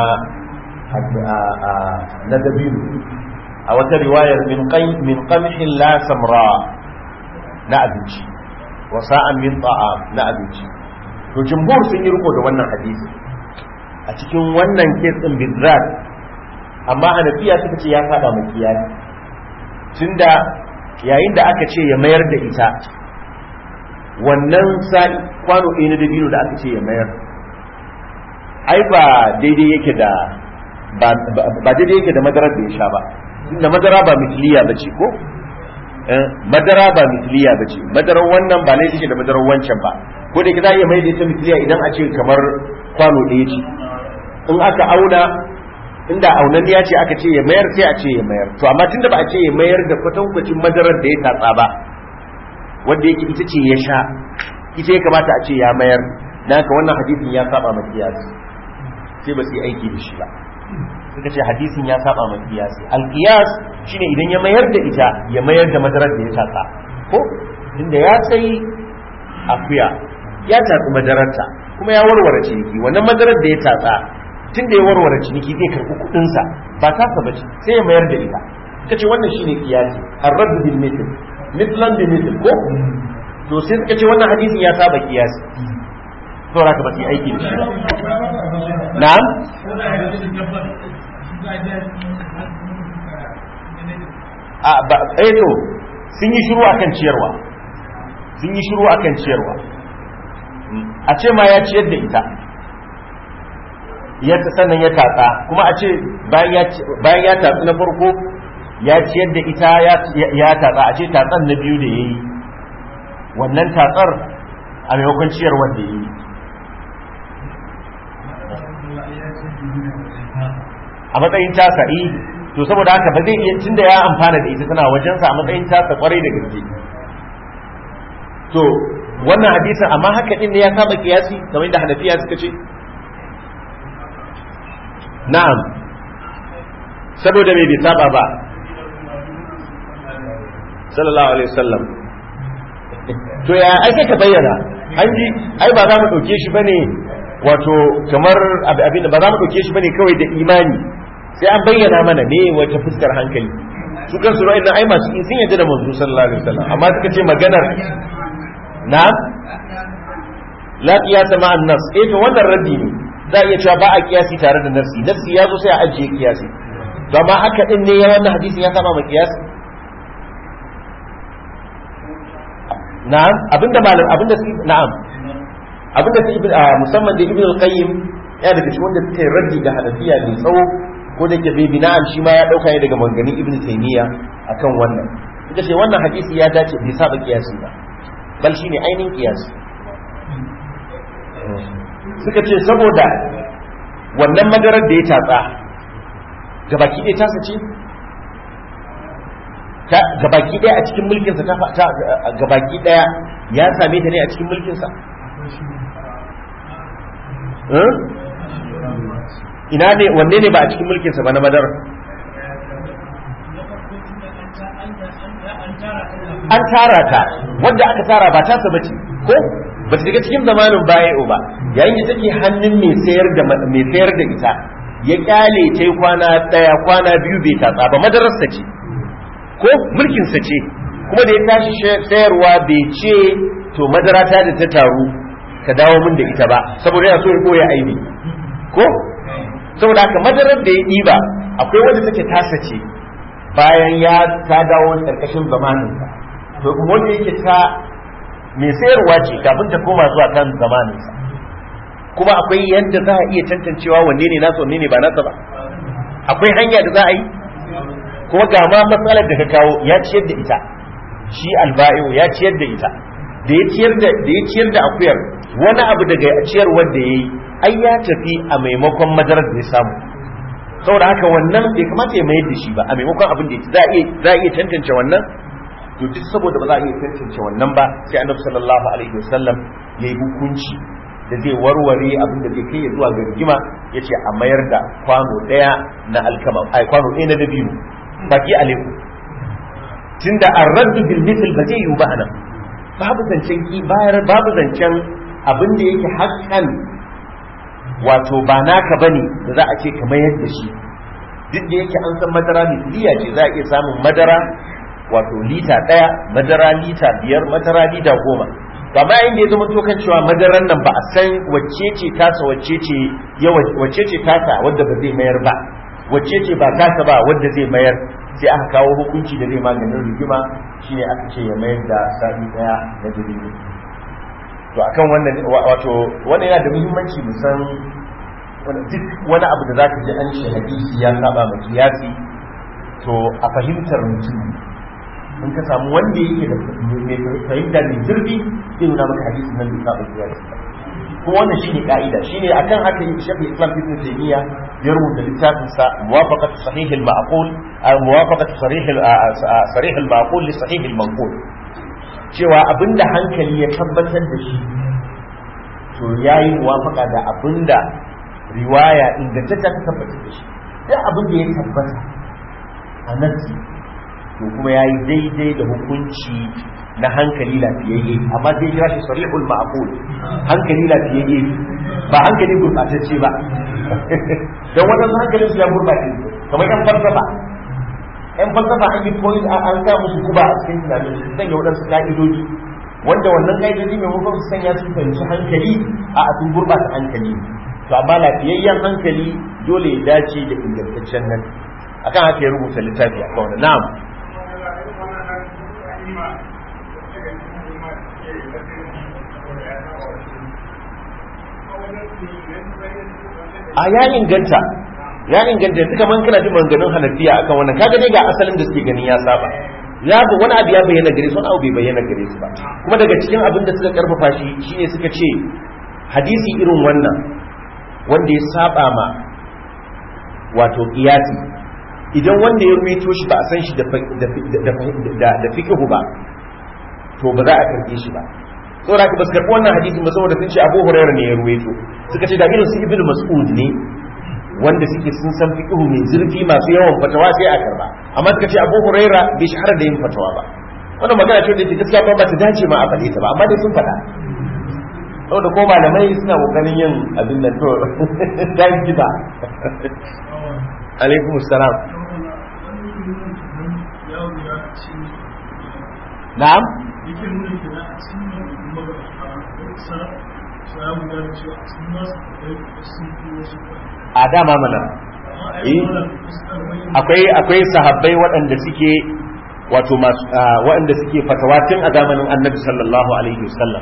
na dabino a wata riwayar min qamhin la samra na abinci wa sa'an min ta'am na abinci to jumhur sun yi riko da wannan hadisi a cikin wannan kes din bizrat amma hanafiya suka ce ya saba mai kiyasi tunda yayin da aka ce ya mayar da ita wannan sa'i kwano ɗaya na dabino da aka ce ya mayar ai ba daidai yake da ba daidai yake da madarar da ya sha ba da madara ba mitiliya ba ce ko madara ba mitiliya ba ce madarar wannan ba laifin take da madarar wancan ba ko da za a iya mai da ita mitiliya idan a ce kamar kwano ɗaya ce in aka auna inda aunan ya ce aka ce ya mayar sai a ce ya mayar to amma tunda ba a ce ya mayar da kwatankwacin madarar da ya tatsa ba wanda yake ita ce ya sha ita ya kamata a ce ya mayar dan haka wannan hadisin ya saba ma kiyasi sai ba su yi aiki da shi ba suka ce hadisin ya saba ma kiyasi alqiyas shine idan ya mayar da ita ya mayar da madarar da ya tatsa ko inda ya sai akuya ya tatsi madararta kuma ya warware ciniki wannan madarar da ya tatsa tunda ya warware ciniki zai karɓi kuɗinsa ba tasa bace sai ya mayar da ita kace wannan shine kiyasi ar-radd bil mithl mithlan bi mithl ko to sai suka ce wannan hadisin ya saba kiyasi saboda haka ba su yi aiki da shi ba na'am a ba eh to sun yi shiru akan ciyarwa sun yi shiru akan ciyarwa a ce ma ya ciyar da ita ya sannan ya tatsa kuma a ce bayan ya tatsi na farko ya ciyar da ita ya tatsa a ce tatsan na biyu da ya yi wannan tatsar a maimakon ciyarwar da ya yi a matsayin tasa yi to saboda haka ba zai iya tunda ya amfana da ita tana wajensa a matsayin tasa kwarai da gaske to wannan hadisin amma haka din ne ya saba kiyasi kamar da hanafiya suka ce na'am saboda me bai saba ba sallallahu alaihi wasallam to ya ai sai ka bayyana an ji ai ba za mu dauke shi bane wato kamar abin da ba za mu dauke shi bane kawai da imani sai an bayyana mana me wata fuskar hankali su kansu ra'ayin nan ai masu sun yadda da manzo sallallahu alaihi wasallam amma suka ce maganar na la qiyasa ma'an nas eh to wannan raddi ne za a iya cewa ba a kiyasi tare da nafsi nafsi ya zo sai a ajiye kiyasi to amma haka din ne ya wannan hadisin ya saba ma kiyasi na'am abinda malam abinda su na'am abinda su ibn musamman da ibn al-qayyim ya daga cikin wanda suka yi raddi da hanafiya mai tsawo ko da ke bai bina'an shi ma ya dauka ne daga manganin ibn taymiya akan wannan ita ce wannan hadisi ya dace bai saba kiyasi ba bal shine ainihin kiyasi suka ce saboda wannan madarar da ya tatsa gabaki ɗaya tasa ce gabaki ɗaya a cikin mulkinsa ta gabaki ɗaya ya same ta ne a cikin mulkinsa ina ne wanne ne ba a cikin mulkinsa ba na madarar an tara ta wanda aka tara ba tasa bace ko ba ta daga cikin zamanin baya ba yayin da take hannun mai sayar da mai sayar da ita ya kyale ta kwana daya kwana biyu bai tatsa ba madararsa ce ko mulkinsa ce kuma da ya tashi sayarwa bai ce to madara ta da ta taru ka dawo min da ita ba saboda yana so ya koya aibi ko saboda haka madarar da ya ɗiba akwai wanda take tasa ce bayan ya ta dawo karkashin zamaninsa to kuma wanda yake ta mai sayarwa ce kafin ta koma zuwa kan zamaninsa kuma akwai yadda za a iya tantancewa wanne ne nasa wanne ne ba nasa ba akwai hanya da za a yi kuma ga ma matsalar da ka kawo ya ciyar da ita shi alba'i'u ya ciyar da ita da ya ciyar da da ya ciyar da akuyar wani abu daga ciyarwar da yayi ai ya tafi a maimakon madarar da ya samu saboda haka wannan bai kamata ya mayar da shi ba a maimakon abin da za a iya za a iya tantance wannan to duk saboda ba za a iya tantance wannan ba sai annabi sallallahu alaihi wasallam yayi hukunci da zai warware abin da zai kai ya zuwa ga rigima yace a mayar da kwano daya na alkama ai kwano ɗaya na dabino baki alaikum tunda ar-raddu bil mithl ba zai yi ba anan babu zancen ki bayar babu zancen abin da yake haƙƙan wato ba naka bane da za a ce ka mayar da shi duk da yake an san madara misliya ce za a iya samun madara wato lita ɗaya madara lita biyar madara lita goma to amma inda ya zama to kan cewa madaran nan ba a san wacce ce tasa wacce ce ya wacce ce tasa wadda ba zai mayar ba wacce ce ba tasa ba wadda zai mayar sai aka kawo hukunci da zai maganin rigima shine aka ce ya mayar da sa'i daya na jirgin to akan wannan wato wannan yana da muhimmanci mu san duk wani abu da zaka ji an shi hadisi ya saba ma kiyasi to a fahimtar mutum in ka samu wanda yake da mai fahimta mai zurfi zai nuna maka hadisi nan bai saba kiyasi kuma wannan shine ka'ida shine akan haka yi shafi islam ibn taymiya ya rubuta littafin sa muwafaqat sahih al-ma'qul muwafaqat sarih sarih al-ma'qul li sahih al-manqul cewa abinda hankali ya tabbatar da shi to yayi muwafaqa da abinda riwaya ingantacce ta tabbatar da shi duk abin da ya tabbata a nasi to kuma yayi daidai da hukunci na hankali lafiyayye amma zai kira shi sarihul ma'qul hankali lafiyayye ba hankali gurbatacce ba dan wannan hankalin su ya gurbace kamar yan falsafa yan falsafa an yi koyi an ga musu guba a cikin tunanin su sanya wadansu ka'idoji wanda wannan ƙa'idoji maimakon su sanya su fahimci hankali a sun gurɓata hankali to amma lafiyayyen hankali dole ya dace da ingantaccen nan akan haka ya rubuta littafi a kawai na'am a ya inganta ya inganta yanzu kamar kana jin maganganun hanafiya akan wannan kaga dai ga asalin da suke ganin ya saba ya bu wani abu ya bayyana gare su wani abu bai bayyana gare su ba kuma daga cikin abin da suka karfafa shi shine suka ce hadisi irin wannan wanda ya saba ma wato qiyasi idan wanda ya ruwaito shi ba a san shi da da fiqhu ba to ba za a karbe shi ba saboda haka ba su karbi wannan hadisin ba saboda sun ce Abu Hurairah ne ya ruwaito suka ce da irin su Ibn Mas'ud ne wanda suke sun san fiqhu mai zurfi masu yawan fatawa sai a karba amma suka ce Abu Huraira bai shahara da yin fatawa ba wannan magana ce da ke gaskiya ba ta dace ma a faɗe ta ba amma dai sun faɗa saboda ko malamai suna kokarin yin abin nan to dan gida alaikum assalam na'am a dama mana akwai akwai sahabbai waɗanda suke wato masu waɗanda suke fatawa tun a zamanin annabi sallallahu alaihi wasallam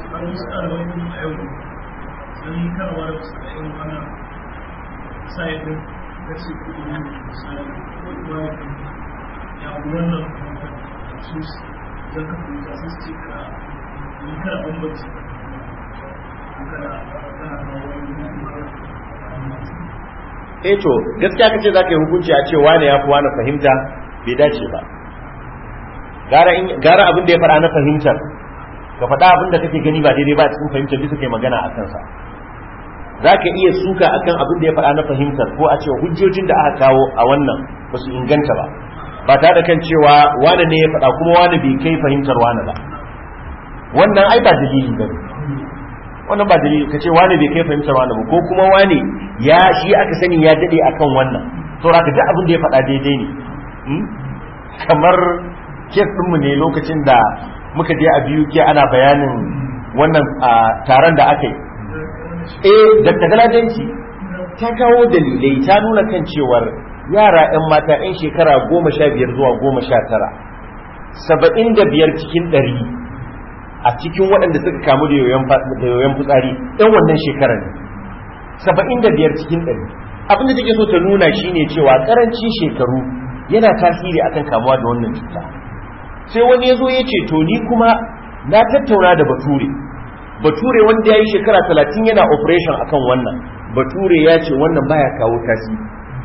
eh to gaskiya kace zaka yi hukunci a ce wane ya fi wani fahimta bai dace ba gara in gara abin da ya fara na fahimtar ka faɗa abin da kake gani ba daidai ba a cikin fahimtar bisa kai magana a kansa zaka iya suka akan abin da ya faɗa na fahimtar ko a ce hujjojin da aka kawo a wannan ba su inganta ba ba tare da kan cewa wane ne ya faɗa kuma wane bai kai fahimtar wane ba wannan ai ba dalili ba wannan ba dalili ka ce wane bai kai fahimtar wane ba ko kuma wane ya shi aka sani ya dade akan wannan saboda ka duk abin da ya faɗa daidai ne kamar kes ɗinmu ne lokacin da muka je a biyu ke ana bayanin wannan taron da aka yi eh da galadanci ta kawo dalilai ta nuna kan cewar yara 'yan mata 'yan shekara goma sha biyar zuwa goma sha tara saba'in da biyar cikin ɗari a cikin waɗanda suka kamu da yoyon fitsari ɗan wannan shekarar ne saba'in da biyar cikin ɗari abinda take so ta nuna shine cewa ƙarancin shekaru yana tasiri akan kamuwa da wannan cuta sai wani ya zo ya ce to ni kuma na tattauna da bature bature wanda ya yi shekara talatin yana operation akan wannan bature ya ce wannan baya kawo tasiri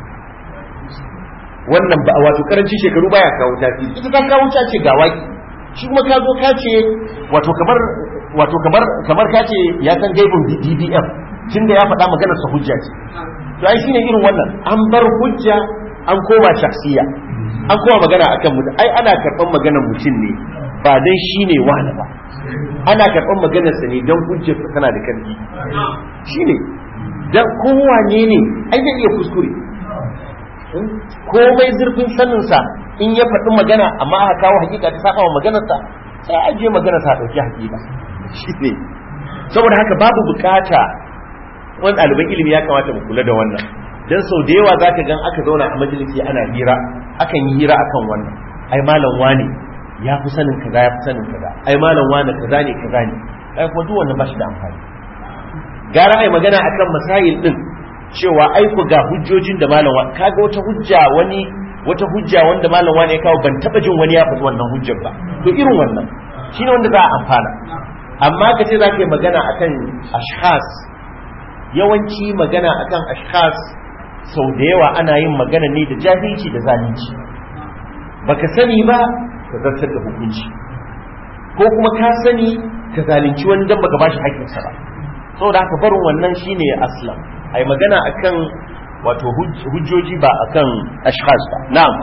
wannan ba wato karancin shekaru baya kawo tasiri ita ta kawo ta ce ga waki shi kuma ka zo ka ce wato kamar wato kamar kamar ka ce ya san gaibin DDM tunda ya faɗa maganar sa hujja ce to ai shine irin wannan an bar hujja an koma shaksiya an koma magana akan mutum ai ana karɓar maganar mutum ne ba dan shine wani ba ana karɓar maganar sa ne dan hujjar sa tana da karfi shine dan kowane ne ai zai iya kuskure komai zurfin saninsa in ya faɗi magana amma aka kawo hakika ta saba wa maganarsa sai a je magana ta ɗauki hakika shine saboda haka babu bukata wani ɗaliban ilimi ya kamata mu kula da wannan dan sau da yawa zaka gan aka zauna a majalisi ana hira akan yi hira akan wannan ai malam wane ya fi sanin kaza ya fi sanin kaza ai malam wane kaza ne kaza ne ai kuma duk wannan ba shi da amfani gara ai magana akan masail din cewa aiko ga hujjojin da malam wani kaga wata hujja wani wata hujja wanda malam wani ya kawo ban taba jin wani ya faɗi wannan hujjar ba to irin wannan shine wanda za a amfana amma ka ce za ka yi magana akan ashkhas yawanci magana akan ashkhas sau da yawa ana yin magana ne da jahilci da zalunci baka sani ba ka zartar da hukunci ko kuma ka sani ka zalunci wani dan baka bashi haƙƙinsa ba saboda haka barin wannan shine aslam ai magana akan wato hujjoji ba akan ashkhas ba na'am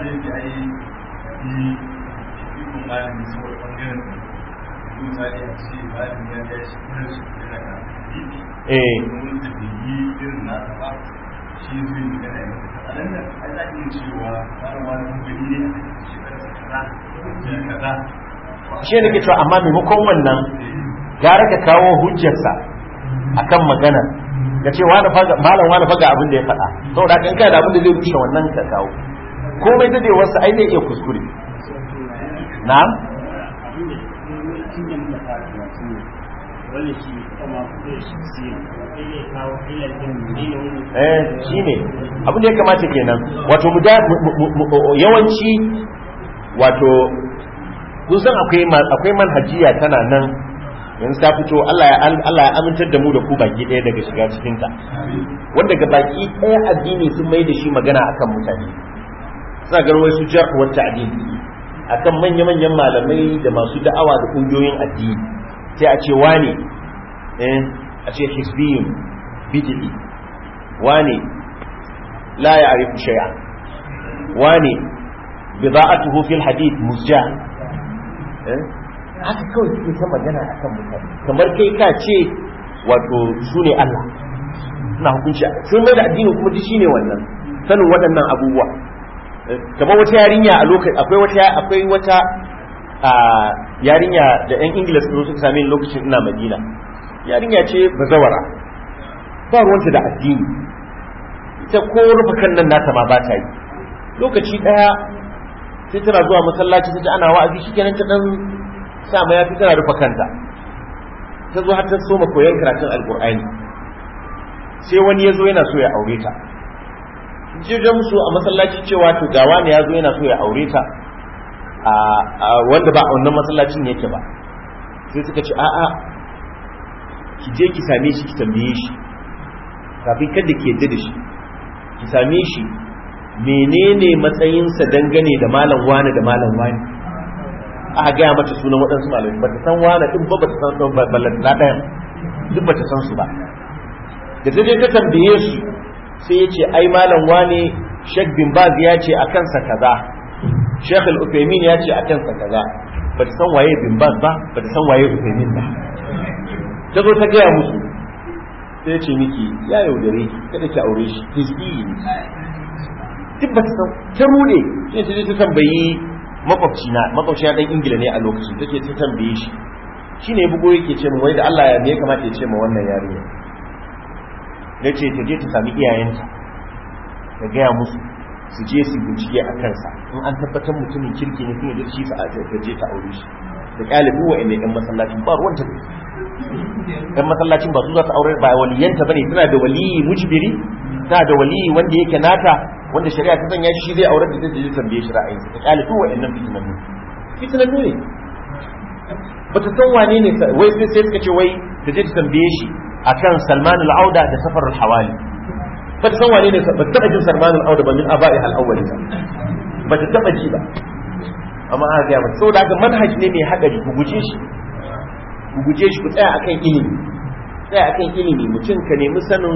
eh shi ne ke cewa amma maimakon wannan gara ka kawo hujjarsa akan magana ka ce wani faga malam wani faga abin da ya faɗa saboda kan kai da abin da zai rushe wannan ka kawo komai da wasu ai zai iya kuskure na'am eh shine abin da ya kamata kenan wato yawanci wato kun san akwai akwai manhajiya tana nan yanzu ta fito Allah ya Allah ya amintar da mu da ku baki ɗaya daga shiga cikin ta wanda ga baki ɗaya addini sun mai da shi magana akan mutane suna ganin wasu jarh wa ta'dil akan manya-manyan malamai da masu da'awa da kungiyoyin addini sai a ce wane eh a ce hisbiyun bid'i wane la ya'rifu shay'an wane bida'atuhu fil hadith musja eh haka kawai suke ta magana akan mutane kamar kai ka ce wato su ne Allah suna hukunci sun mai da addini kuma shi ne wannan sanin waɗannan abubuwa kamar wata yarinya a lokacin akwai wata akwai wata yarinya da yan ingila su suka same lokacin ina madina yarinya ce bazawara ba ruwanta da addini ita ko rufe kan nan nata ma ba ta yi lokaci daya sai tana zuwa masallaci ta ji ana wa'azi shikenan ta dan sa ma yafi tana rufe kanta ta zo har ta soma koyon karatun alkur'ani sai wani ya zo yana so ya aure ta jirgin musu a masallaci cewa to gawa ne ya zo yana so ya aure ta a wanda ba a wannan masallacin yake ba sai suka ce a'a ki je ki same shi ki tambaye shi kafin kada ki yadda da shi ki same shi menene matsayinsa dangane da malam wani da malam wani aka gaya mata sunan waɗansu malamai ba ta san wani ɗin ba ba ta san ballan na ɗayan duk ba ta san su ba da ta je ta tambaye su sai ya ce ai malam wane Sheikh bin Baz ya ce a kansa kaza Sheikh Al-Uthaymeen ya ce a kansa kaza ba ta san waye bin Baz ba ba ta san waye Uthaymeen ba ta zo ta gaya musu sai ya ce miki ya yaudare ki kada ki aure shi hizbi ne duk ba ta san ta rude sai ta je ta tambayi makwabci na makwabci na dan Ingila ne a lokacin take ta tambaye shi shine bugo yake ce mu wai da Allah ya me ya kamata ya ce ma wannan yarinya ya ce ta je ta sami iyayenta ta gaya musu su je su bincike a kansa in an tabbatar mutumin kirki ne kuma shi sa ta je ta aure shi da ƙalibu wa inda yan masallacin ba ruwanta ne yan masallacin ba su za ta aure ba waliyanta bane tana da waliyi mujbiri tana da waliyi wanda yake nata wanda shari'a ta sanya shi zai aure da ta je tambaye shi ra'ayinsa ta ƙalibu wa innan fitinannu fitinannu ne ba ta san wane ne wai sai suka ce wai ta je ta tambaye shi akan Salman al-Auda da Safar al-Hawali ba ta san wane ne ba ta taba jin Salman al-Auda ba min aba'i al-awwali ba ta taba ji ba amma aka ga mata saboda haka manhaji ne mai hadari ku guje shi ku guje shi ku tsaya akan ilimi tsaya akan ilimi mutum ka nemi sanin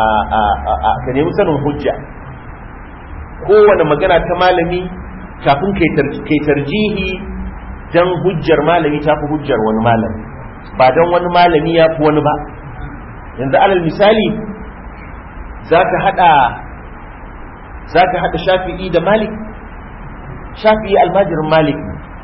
ka nemi sanin hujja kowane magana ta malami kafin kai tarjihi dan hujjar malami ta fi hujjar wani malami ba dan wani malami ya fi wani ba yanzu alal misali za ka haɗa za ka haɗa shafi'i da malik shafi'i almajirin malik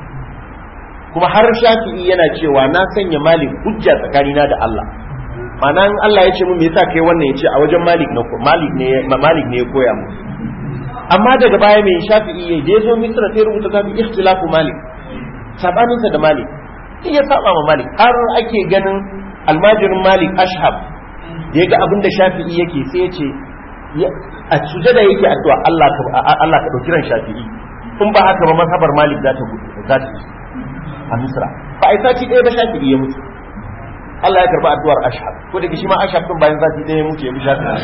kuma har shafi'i yana cewa na sanya malik hujja tsakanina da Allah ma'ana in Allah ya ce mu me yasa kai wannan ya ce a wajen malik na malik ne malik ne ya koya mu amma daga baya mai shafi'i ya je zo misra sai rubuta zabi ikhtilafu malik sabaninsa da malik in ya saba ma malik har ake ganin almajirin malik ashab ya ga abin da shafi'i yake sai ya ce a sujada yake addu'a Allah ka Allah ka dauki ran shafi'i in ba haka ba mazhabar malik za ta gudu za ta a misra ba ai sati ɗaya ba shafi'i ya mutu Allah ya karba addu'ar ashab ko da shi ma ashab din bayan sati ɗaya ya mutu ya bi shafi'i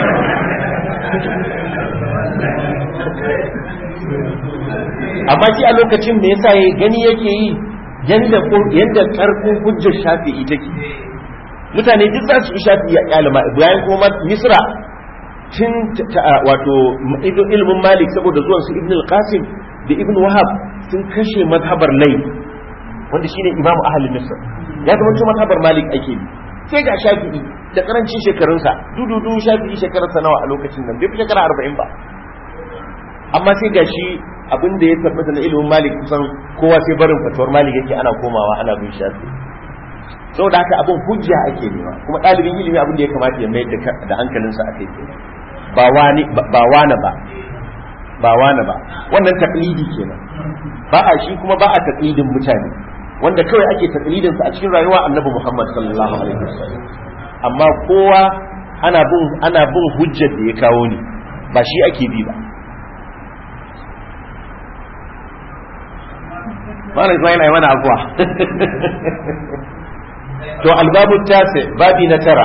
amma shi a lokacin me yasa ya gani yake yi yanda yanda karfin hujjar shafi'i take mutane duk za su shafi ya kyalama bayan kuma misra tun wato ilimin malik saboda zuwan su ibn al-qasim da ibn wahab sun kashe mazhabar lai wanda shine imamu ahli misr ya zama cewa mazhabar malik ake bi sai ga shafi'i da karancin shekarunsa dududu shafi'i shekarunsa nawa a lokacin nan bai fi shekara arba'in ba amma sai ga shi abin da ya tabbata na ilimin malik kusan kowa sai barin fatuwar malik yake ana komawa ana bin shafi saboda haka abin hujja ake nema kuma ɗalibin ilimi abin da ya kamata ya mayar da hankalinsa a kai ba wani ba wani ba ba wani ba wannan taklidi kenan ba a shi kuma ba a taklidin mutane wanda kawai ake taklidin sa a cikin rayuwa annabi Muhammad sallallahu alaihi wasallam amma kowa ana bin ana bin hujjar da ya kawo ni ba shi ake bi ba Malam Ismail ai mana abuwa to albabu tasi babi na tara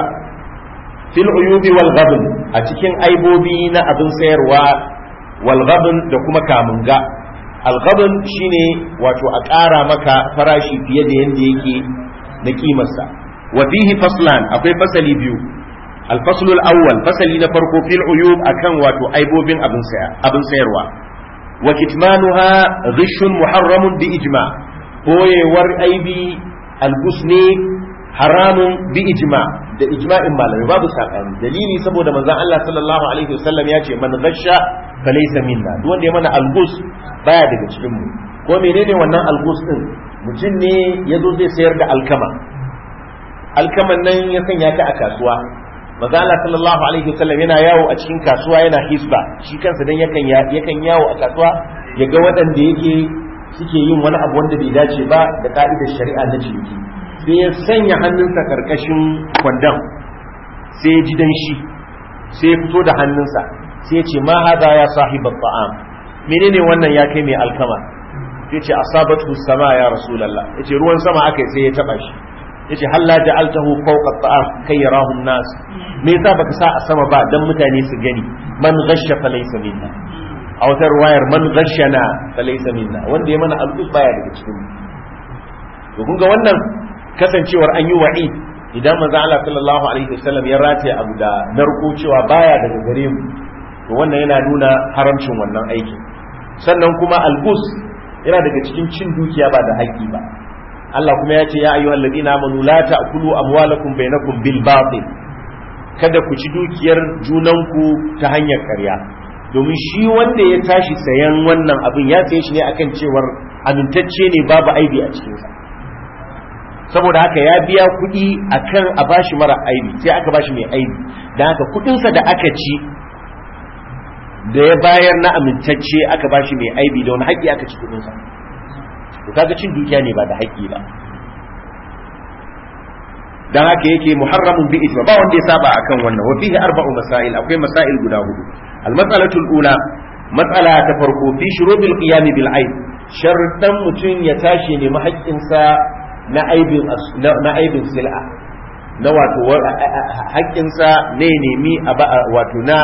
fil uyubi wal ghabn a cikin aibobi na abin sayarwa wal ghabn da kuma kamunga al ghabn shine wato a ƙara maka farashi fiye da yanda yake na kimarsa wa fihi faslan akwai fasali biyu al faslul awwal fasali na farko fil uyub akan wato aibobin abin saya abin sayarwa wa kitmanuha ghishun muharramun bi ijma boyewar aibi albus ne haramun bi ijma da ijma'in malamai babu sakani dalili saboda manzon Allah sallallahu alaihi wasallam ya ce man ghasha falaysa minna duk wanda ya mana algus baya daga cikin mu ko menene wannan algus din mutum ne yazo zai sayar da alkama alkaman nan ya sanya ta a kasuwa manzon Allah sallallahu alaihi wasallam yana yawo a cikin kasuwa yana hisba shi kansa dan yakan yakan yawo a kasuwa ya ga waɗanda yake suke yin wani abu wanda bai dace ba da ka'idar shari'a na ciniki sai ya sanya hannunsa karkashin kwandon sai ya ji danshi sai ya fito da hannunsa sai ya ce ma hada ya sahibar ta'am menene wannan ya kai mai alkama sai ce asabatu sama ya rasulullah yace ruwan sama akai sai ya taba shi yace halla ja'altahu fawqa ta'am kai yarahu nas me yasa baka sa a sama ba dan mutane su gani man ghashya fa laysa minna a wata ruwayar man ghashana fa laysa minna wanda ya mana alƙus baya daga cikin mu to kun ga wannan kasancewar an yi wa'i idan manzo Allah sallallahu alaihi wasallam ya rataye abu da narko cewa baya daga gare mu to wannan yana nuna haramcin wannan aikin sannan kuma albus yana daga cikin cin dukiya ba da haƙƙi ba Allah kuma ya ce ya ayyuhal ladina amanu la ta'kulu amwalakum bainakum bil batil kada ku ci dukiyar junanku ta hanyar ƙarya domin shi wanda ya tashi sayan wannan abin ya saye shi ne akan cewar amintacce ne babu aibi a cikinsa saboda haka ya biya kuɗi akan a bashi mara aibi sai aka bashi mai aibi don haka kuɗinsa da aka ci da ya bayar na amintacce aka bashi mai aibi da wani haƙƙi aka ci kuɗinsa to kaga cin dukiya ne ba da haƙƙi ba dan haka yake muharramun bi ijma ba wanda ya saba akan wannan wa fihi arba'u masail akwai masail guda hudu al mas'alatu al ula mas'ala ta farko fi shurubil qiyam bil aib shartan mutun ya tashi ne haƙƙinsa na aibin na aibin sil'a na wato haƙƙinsa ne nemi wato na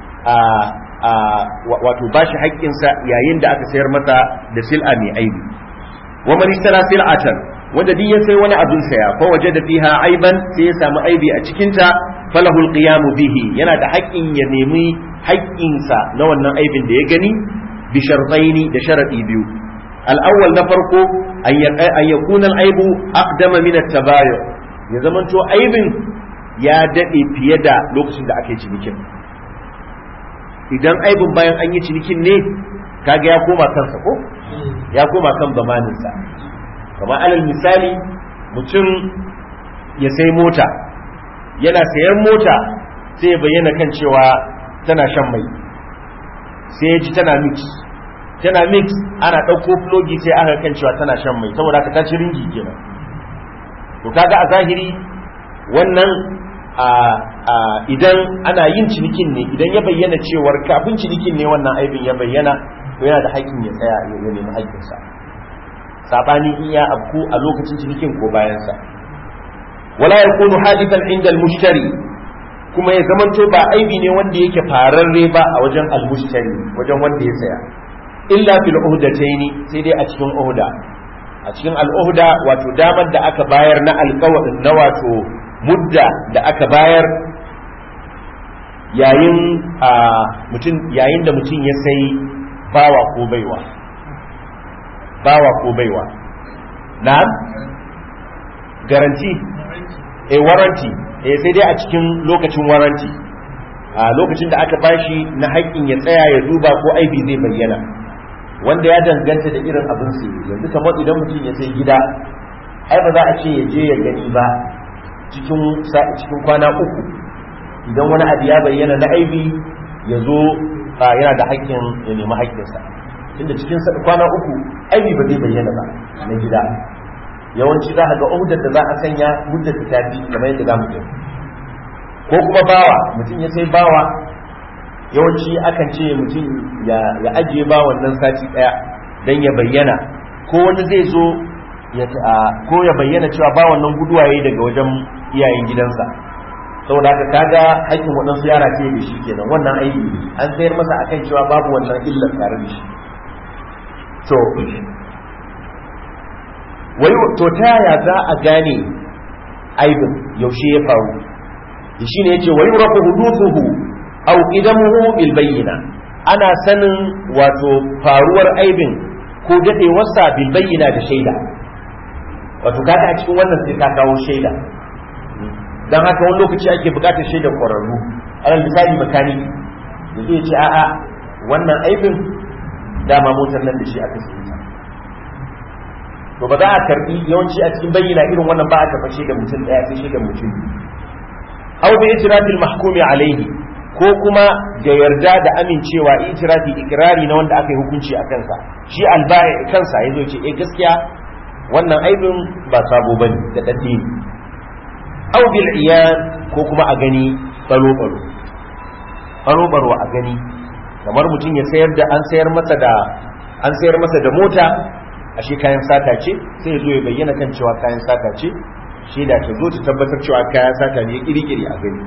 wato bashi haƙƙinsa yayin da aka sayar masa da sil'a mai aibi wa man ishtara sil'atan wanda duk ya sai wani abin saya fa waje da fiha aiban sai ya samu aibi a cikin ta falahu alqiyamu bihi yana da haƙƙin ya nemi haƙƙinsa na wannan aibin da ya gani bi shartaini da sharadi biyu al-awwal na farko an yakuna al-aibu aqdama min at-tabayu ya zamanto aibin ya dade fiye da lokacin da ake cinikin idan aibin bayan an yi cinikin ne kaga ya koma kansa ko ya koma kan zamaninsa kamar alal misali mutum ya sai mota yana sayan mota sai ya bayyana kan cewa tana shan mai sai ya ji tana mix tana mix ana ɗauko flogi sai aka kan cewa tana shan mai saboda ka tashi ringi kenan to kaga a zahiri wannan idan ana yin cinikin ne idan ya bayyana cewar kafin cinikin ne wannan aibin ya bayyana to yana da haƙƙin ya tsaya ya nemi haƙƙinsa sabani in ya abku a lokacin cinikin ko bayansa wala yakunu hadithan inda al-mushtari kuma ya zamanto ba aibi ne wanda yake fararre ba a wajen al-mushtari wajen wanda ya saya illa fil uhdataini sai dai a cikin uhda a cikin al-uhda wato damar da aka bayar na alƙawarin na wato mudda da aka bayar yayin a mutum yayin da mutum ya sai bawa ko baiwa bawa ko baiwa na'am garanti eh waranti eh sai dai a cikin lokacin waranti a lokacin da aka bashi na haƙƙin ya tsaya ya duba ko aibi zai bayyana wanda ya danganta da irin abin su yanzu kamar idan mutum ya sai gida ai ba za a ce ya je ya gani ba cikin cikin kwana uku idan wani abu ya bayyana na aibi ya zo yana da haƙƙin ya nemi haƙƙinsa tunda cikin kwana uku aibi ba zai bayyana ba na gida yawanci za a ga uhudar da za a sanya muddar ta tafi kamar yadda za mu gani ko kuma bawa mutum ya sai bawa yawanci akan ce mutum ya ajiye bawan nan sati daya don ya bayyana ko wani zai zo ko ya bayyana cewa bawan nan guduwa yayi daga wajen iyayen gidansa saboda haka kaga haƙƙin waɗansu yara ce da shi kenan wannan aiki an sayar masa akan cewa babu wannan illar tare da shi to wai to ta yaya za a gane aibin yaushe ya faru shi ne yace wai rafu huduthuhu aw qidamuhu bil bayyina ana sanin wato faruwar aibin ko dadewarsa bil bayyina da shaida wato kaga a cikin wannan sai ka kawo shaida dan haka wani lokaci ake bukatar shaidar kwararru alal misali makani da zai ce a'a wannan aibin dama motar nan da shi aka sayi ta to ba za a karbi yawanci a cikin bayyana irin wannan ba a karɓa shaidar mutum ɗaya sai shaidar mutum aw bi itirafil mahkumi alaihi ko kuma da yarda da amincewa itirafi ikrari na wanda aka yi hukunci a kansa shi albai kansa yazo ce eh gaskiya wannan aibin ba sabo bane da dadi ne aw bil iyan ko kuma a gani balo balo balo balo a gani kamar mutum ya sayar da an sayar masa da an sayar masa da mota ashe kayan sata ce sai ya zo ya bayyana kan cewa kayan sata ce shaida ta zo ta tabbatar cewa kayan sata ne kirikiri a gani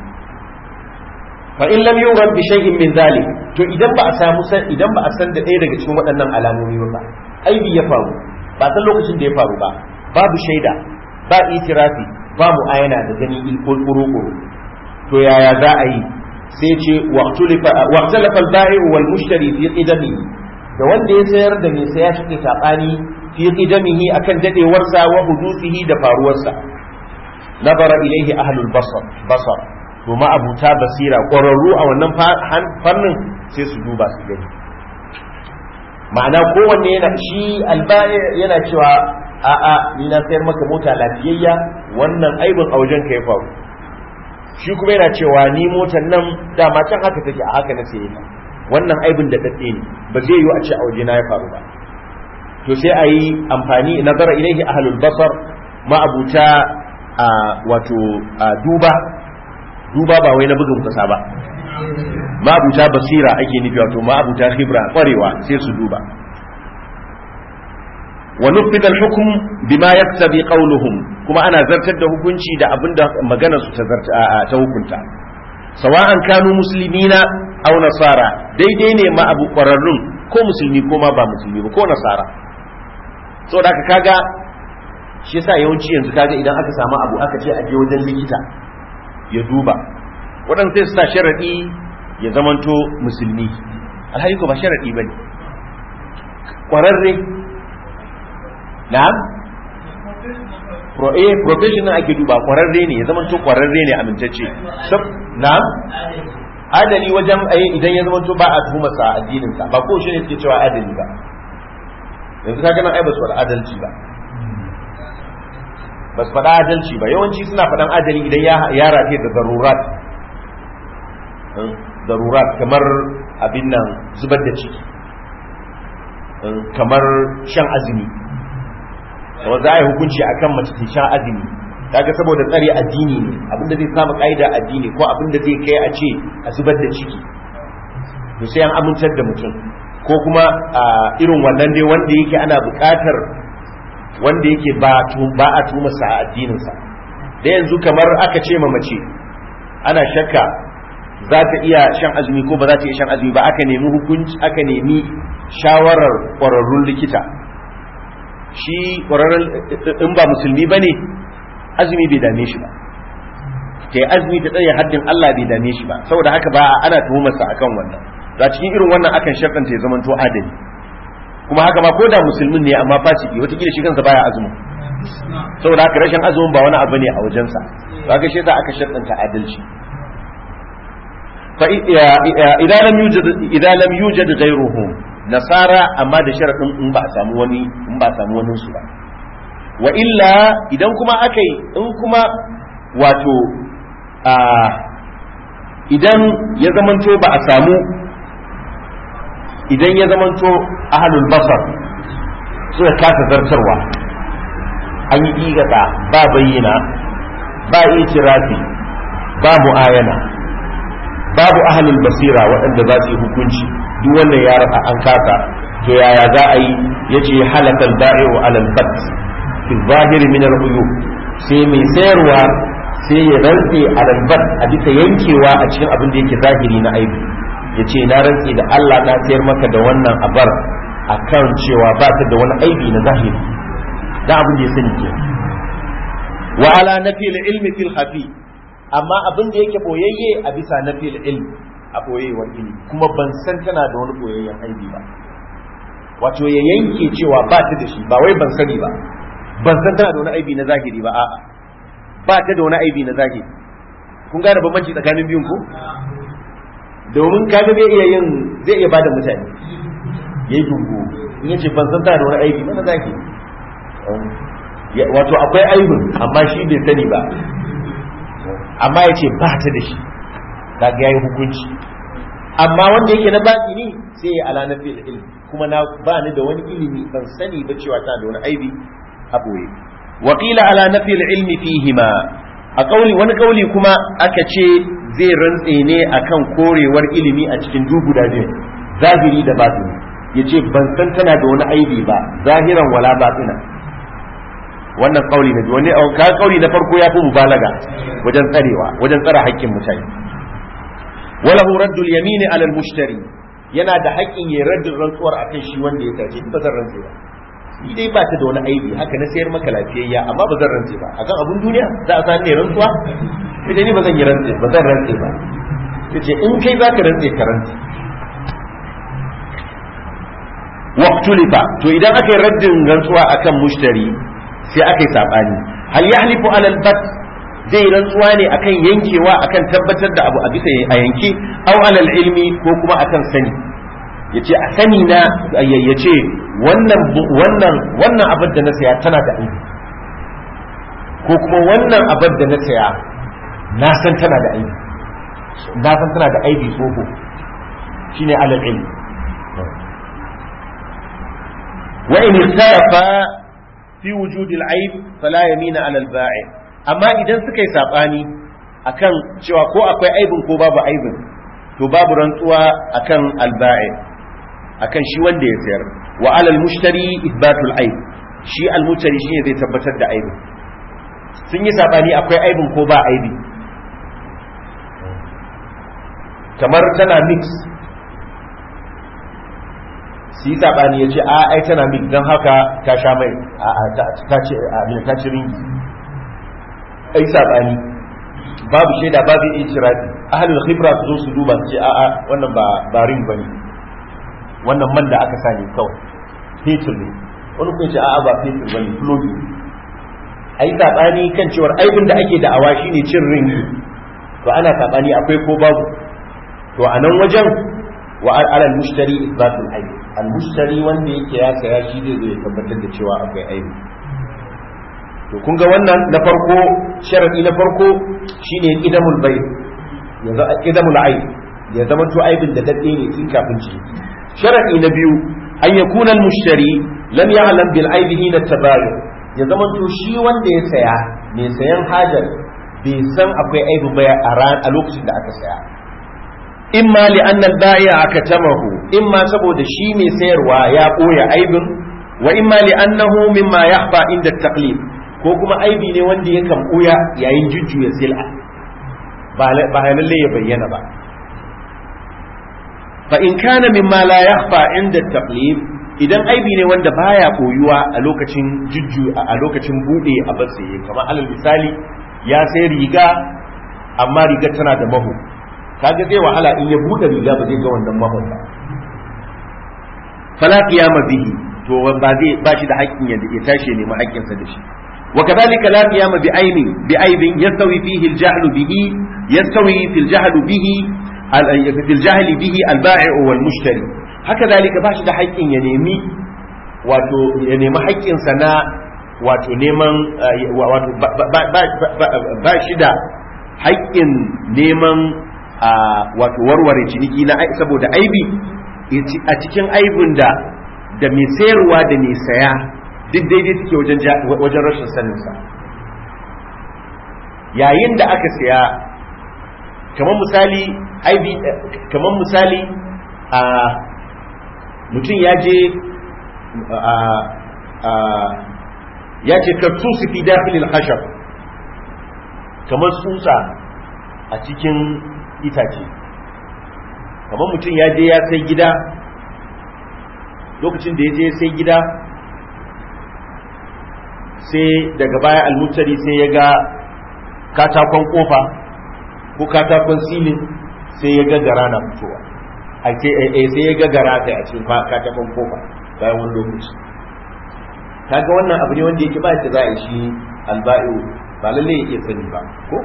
fa in lam yurad bi shay'in min zalik to idan ba a samu san idan ba a san da ɗaya daga cikin waɗannan alamomi ba aibi ya faru ba san lokacin da ya faru ba babu shaida ba itirafi ba mu'ayana da gani ilkul kuru to yaya za a yi sai ce waqtalafa al-ba'i wal mushtari fi qidamihi da wanda ya sayar da mai saya shi sabani fi qidamihi akan dadewarsa wa hudusihi da faruwarsa nazara ilaihi ahlul basar basar to ma abuta basira ƙwararru a wannan fannin sai su duba su gani ma'ana kowanne yana shi albaya yana cewa a'a ni na sayar maka mota lafiyayya wannan aibin a wajen ka ya faru shi kuma yana cewa ni motar nan dama can haka take a haka na saye ta wannan aibin da dadde ne ba zai yiwu a ce a waje na ya faru ba to sai a yi amfani nazara ilaihi ahlul basar ma'abuta a wato duba duba ba wai na bugun kasa ba ma'abuta basira ake nufi wato ma'abuta khibra kwarewa sai su duba wa nufida al-hukm bima yaktabi qawluhum kuma ana zartar da hukunci da abinda maganar su ta ta hukunta sawa'an kanu muslimina aw nasara daidai ne ma abu kwararrun ko musulmi ko ma ba musulmi ba ko nasara saboda haka kaga shi yasa yawanci yanzu kaga idan aka samu abu aka ce a je wajen likita ya duba waɗanda sai su sa sharaɗi ya zamanto musulmi alhali ko ba sharaɗi ba ne ƙwararre na'am pro eh professional ake duba ƙwararre ne ya zamanto ƙwararre ne amintacce na'am adali wajen ayi idan ya zamanto ba a tuhumar sa addinin sa ba ko shi ne suke cewa adali ba yanzu ka ganin ai ba su adalci ba ba su faɗa adalci ba yawanci suna faɗan adali idan ya rafe da zarurat zarurat kamar abin nan zubar da ciki kamar shan azumi kamar za a yi hukunci a kan mace shan azumi kaga saboda tsare addini ne abinda zai samu ƙa'ida addini ko abinda zai kai a ce a zubar da ciki to sai an amintar da mutum ko kuma irin wannan dai wanda yake ana buƙatar wanda yake ba a tumarsa a addininsa da yanzu kamar aka ce ma mace ana shakka za ta iya shan azumi ko ba za ta iya shan azumi ba aka nemi hukunci aka nemi shawarar ƙwararrun likita shi ƙwararrun in ba musulmi ba ne azumi bai dame shi ba ta yi azumi ta tsaye haddin Allah bai dame shi ba saboda haka ba ana tuhumarsa akan wannan za cikin irin wannan akan sharɗanta ya zamanto adali kuma haka ma ko da musulmin ne amma fasiki wataƙila shi kansa baya azumin saboda haka rashin azumin ba wani abu ne a wajensa ba ga shi za aka shaddanta adalci fa idan lam yujad idan lam yujad ghayruhu nasara amma da sharadin in ba a samu wani in ba a samu wani su ba wa illa idan kuma aka yi in kuma wato a idan ya zamanto ba a samu idan ya zamanto ahalul basar suka kasa zartarwa an yi igata ba bayyana ba itirafi ba mu'ayana babu ahalul basira waɗanda za su yi hukunci duk wannan ya rasa an kasa to yaya za a yi yace halakal da'i'u alal bat fi zahiri min al sai mai sayarwa sai ya rantse alal bat a bisa yankewa a cikin abin da yake zahiri na aibi yace na rantse da Allah na sayar maka da wannan abar akan cewa ba ta da wani aibi na zahiri da abin da ya sani ke wa ala nafi ilmi fil khafi amma abin da yake boyayye a bisa nafi ilmi a boyewar ilmi kuma ban san tana da wani boyayyen aibi ba wato ya yanke cewa ba ta da shi ba wai ban sani ba ban san tana da wani aibi na zahiri ba a'a ba ta da wani aibi na zahiri kun gane bambanci tsakanin biyun ko domin kaga zai iya yin zai iya bada mutane yayi dungu in yace ban san tana da wani aibi na zahiri wato akwai aibin amma shi bai sani ba amma yace ba ta da shi kaga yayi hukunci amma wanda yake na baki ne sai ya ala na fil ilmi kuma na ba ni da wani ilimi ban sani ba cewa tana da wani aibi a boye wa qila ala nafi ilmi fihima a kauli wani kauli kuma aka ce zai rantse ne akan korewar ilimi a cikin duk guda biyu zahiri da batini yace ban san tana da wani aibi ba zahiran wala batina wannan kauli na wani ka kauli na farko ya fi mubalaga wajen tsarewa wajen tsara haƙƙin mutane وله رد اليمين على المشتري yana da haƙƙin ya raddin rantsuwar akan shi wanda ya tace ba zan rantse ba ni dai ba ta da wani aibi haka na sayar maka lafiyayya amma ba zan rantse ba akan abun duniya za a sani rantsuwa sai ni ba zan yi rantse ba zan rantse ba yace in kai zaka rantse ka rantse waqtulifa to idan aka yi raddin rantsuwa akan mushtari sai aka yi sabani hal yahlifu ala al-bat zai rantsuwa ne akan yankewa akan tabbatar da abu a bisa a yanke aw alal ilmi ko kuma akan sani yace a sani na yace wannan wannan wannan abin da na saya tana da aibi ko kuma wannan abin da na saya na san tana da aibi na san tana da aibi soko shine alal ilmi wa in ikhtalafa fi wujud al-aib fala yamina ala al-ba'i amma idan suka yi saɓani akan cewa ko akwai aibin ko babu aibin to babu rantsuwa akan alba'i akan shi wanda ya sayar wa alal mushtari ithbatul aib shi almushtari shine zai tabbatar da aibin sun yi saɓani akwai aibin ko ba aibi kamar tana mix su yi saɓani ya ce a ai tana mix don haka ta sha mai ta ci ringi ai sabani babu shaida babu itirafi ahlul khibra su zo su duba su ce a'a wannan ba ba ring bane wannan man da aka sani kawai fetur ne wani kuma ce a'a ba fetur bane flogi ai sabani kan cewar aibin da ake da awa shine cin ring to ana sabani akwai ko babu to a nan wajen wa alal mushtari isbatul aib al mushtari wanda yake ya saya shi zai zo ya tabbatar da cewa akwai aibi to kun ga wannan na farko sharadi na farko shine qidamul bay yanzu qidamul aib ya zama to aibin da dadde ne tun kafin ci sharadi na biyu an yakuna al mushtari lam ya'lam bil aib hina tabayu ya zama to shi wanda ya saya mai sayan hajar bai san akwai aibi ba a ran a lokacin da aka saya imma li anna al bai'a akatamahu imma saboda shi mai sayarwa ya koya aibin wa imma li annahu mimma yakhfa inda taqlid ko kuma aibi ne wanda ya kan ɓuya yayin jujjuya sil'a ba lalle ya bayyana ba fa in kana mimma la yakhfa inda taqlib idan aibi ne wanda baya koyuwa a lokacin jujju a lokacin bude a batsaye kamar alal misali ya sai riga amma riga tana da maho kaga zai wahala in ya bude riga ba zai ga wannan mahon ba fala qiyama bihi to ba zai ba shi da haƙƙin ya tashi ne ma haƙƙinsa da shi وكذلك لا قيام بعين بعيب يستوي فيه الجهل به يستوي في الجهل به في الجهل به البائع والمشتري haka zalika ba shi da haƙƙin ya nemi wato ya nemi haƙƙinsa na wato neman wato ba shi da haƙƙin neman wato warware ciniki na saboda aibi a cikin aibin da da mai sayarwa da mai saya duk daidai suke wajen rashin saninsa yayin da aka saya kamar misali aibi kamar misali a mutum ya je ya ce ka su fi dakhilil khashab kamar tsutsa a cikin itace kamar mutum ya je ya sai gida lokacin da ya je sai gida sai daga baya almutari sai ya ga katakon kofa ko katakon silin sai ya ga gara na fitowa a sai ya ga gara kai a cikin katakon kofa bayan wani lokaci kaga wannan abu ne wanda yake ba ta za a shi alba'i ba lalle ya iya sani ba ko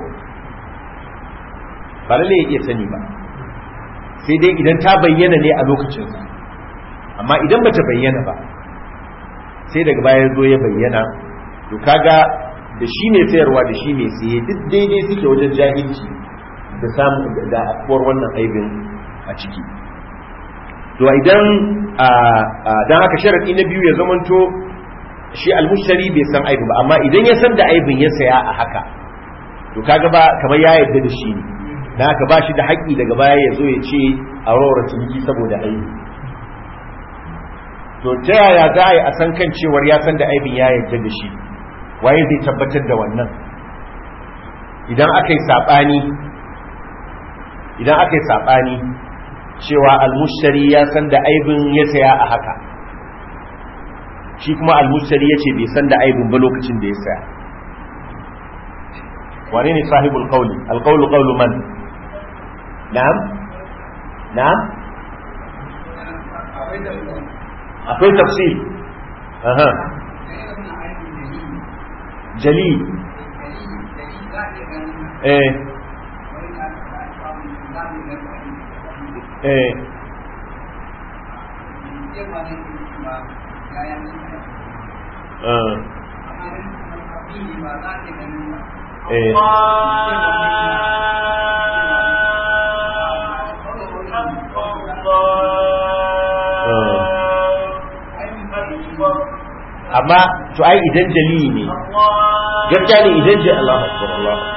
ba lalle ya iya sani ba sai dai idan ta bayyana ne a lokacin amma idan bata bayyana ba sai daga baya zo ya bayyana to kaga da shi ne sayarwa da shi ne siye duk daidai suke wajen jahilci da samu da afuwar wannan aibin a ciki to idan dan haka sharadi na biyu ya zamanto shi almushtari bai san aibin ba amma idan ya san da aibin ya saya a haka to kaga ba kamar ya yarda da shi ne dan haka ba shi da haƙƙi daga baya ya zo ya ce a rawar ciniki saboda aibi to ta yaya za a yi a san kan cewar ya san da aibin ya yarda da shi waye zai tabbatar da wannan idan aka yi saɓani idan aka yi saɓani cewa almushtari ya san da aibin ya saya a haka shi kuma almushtari ya ce bai san da aibin ba lokacin da ya saya wane ne sahibul qawli alqawlu qawlu man na'am na'am akwai tafsir aha jali eh eh eh amma to ai idan jali ne gaskiya ne idan ji Allahu akbar Allahu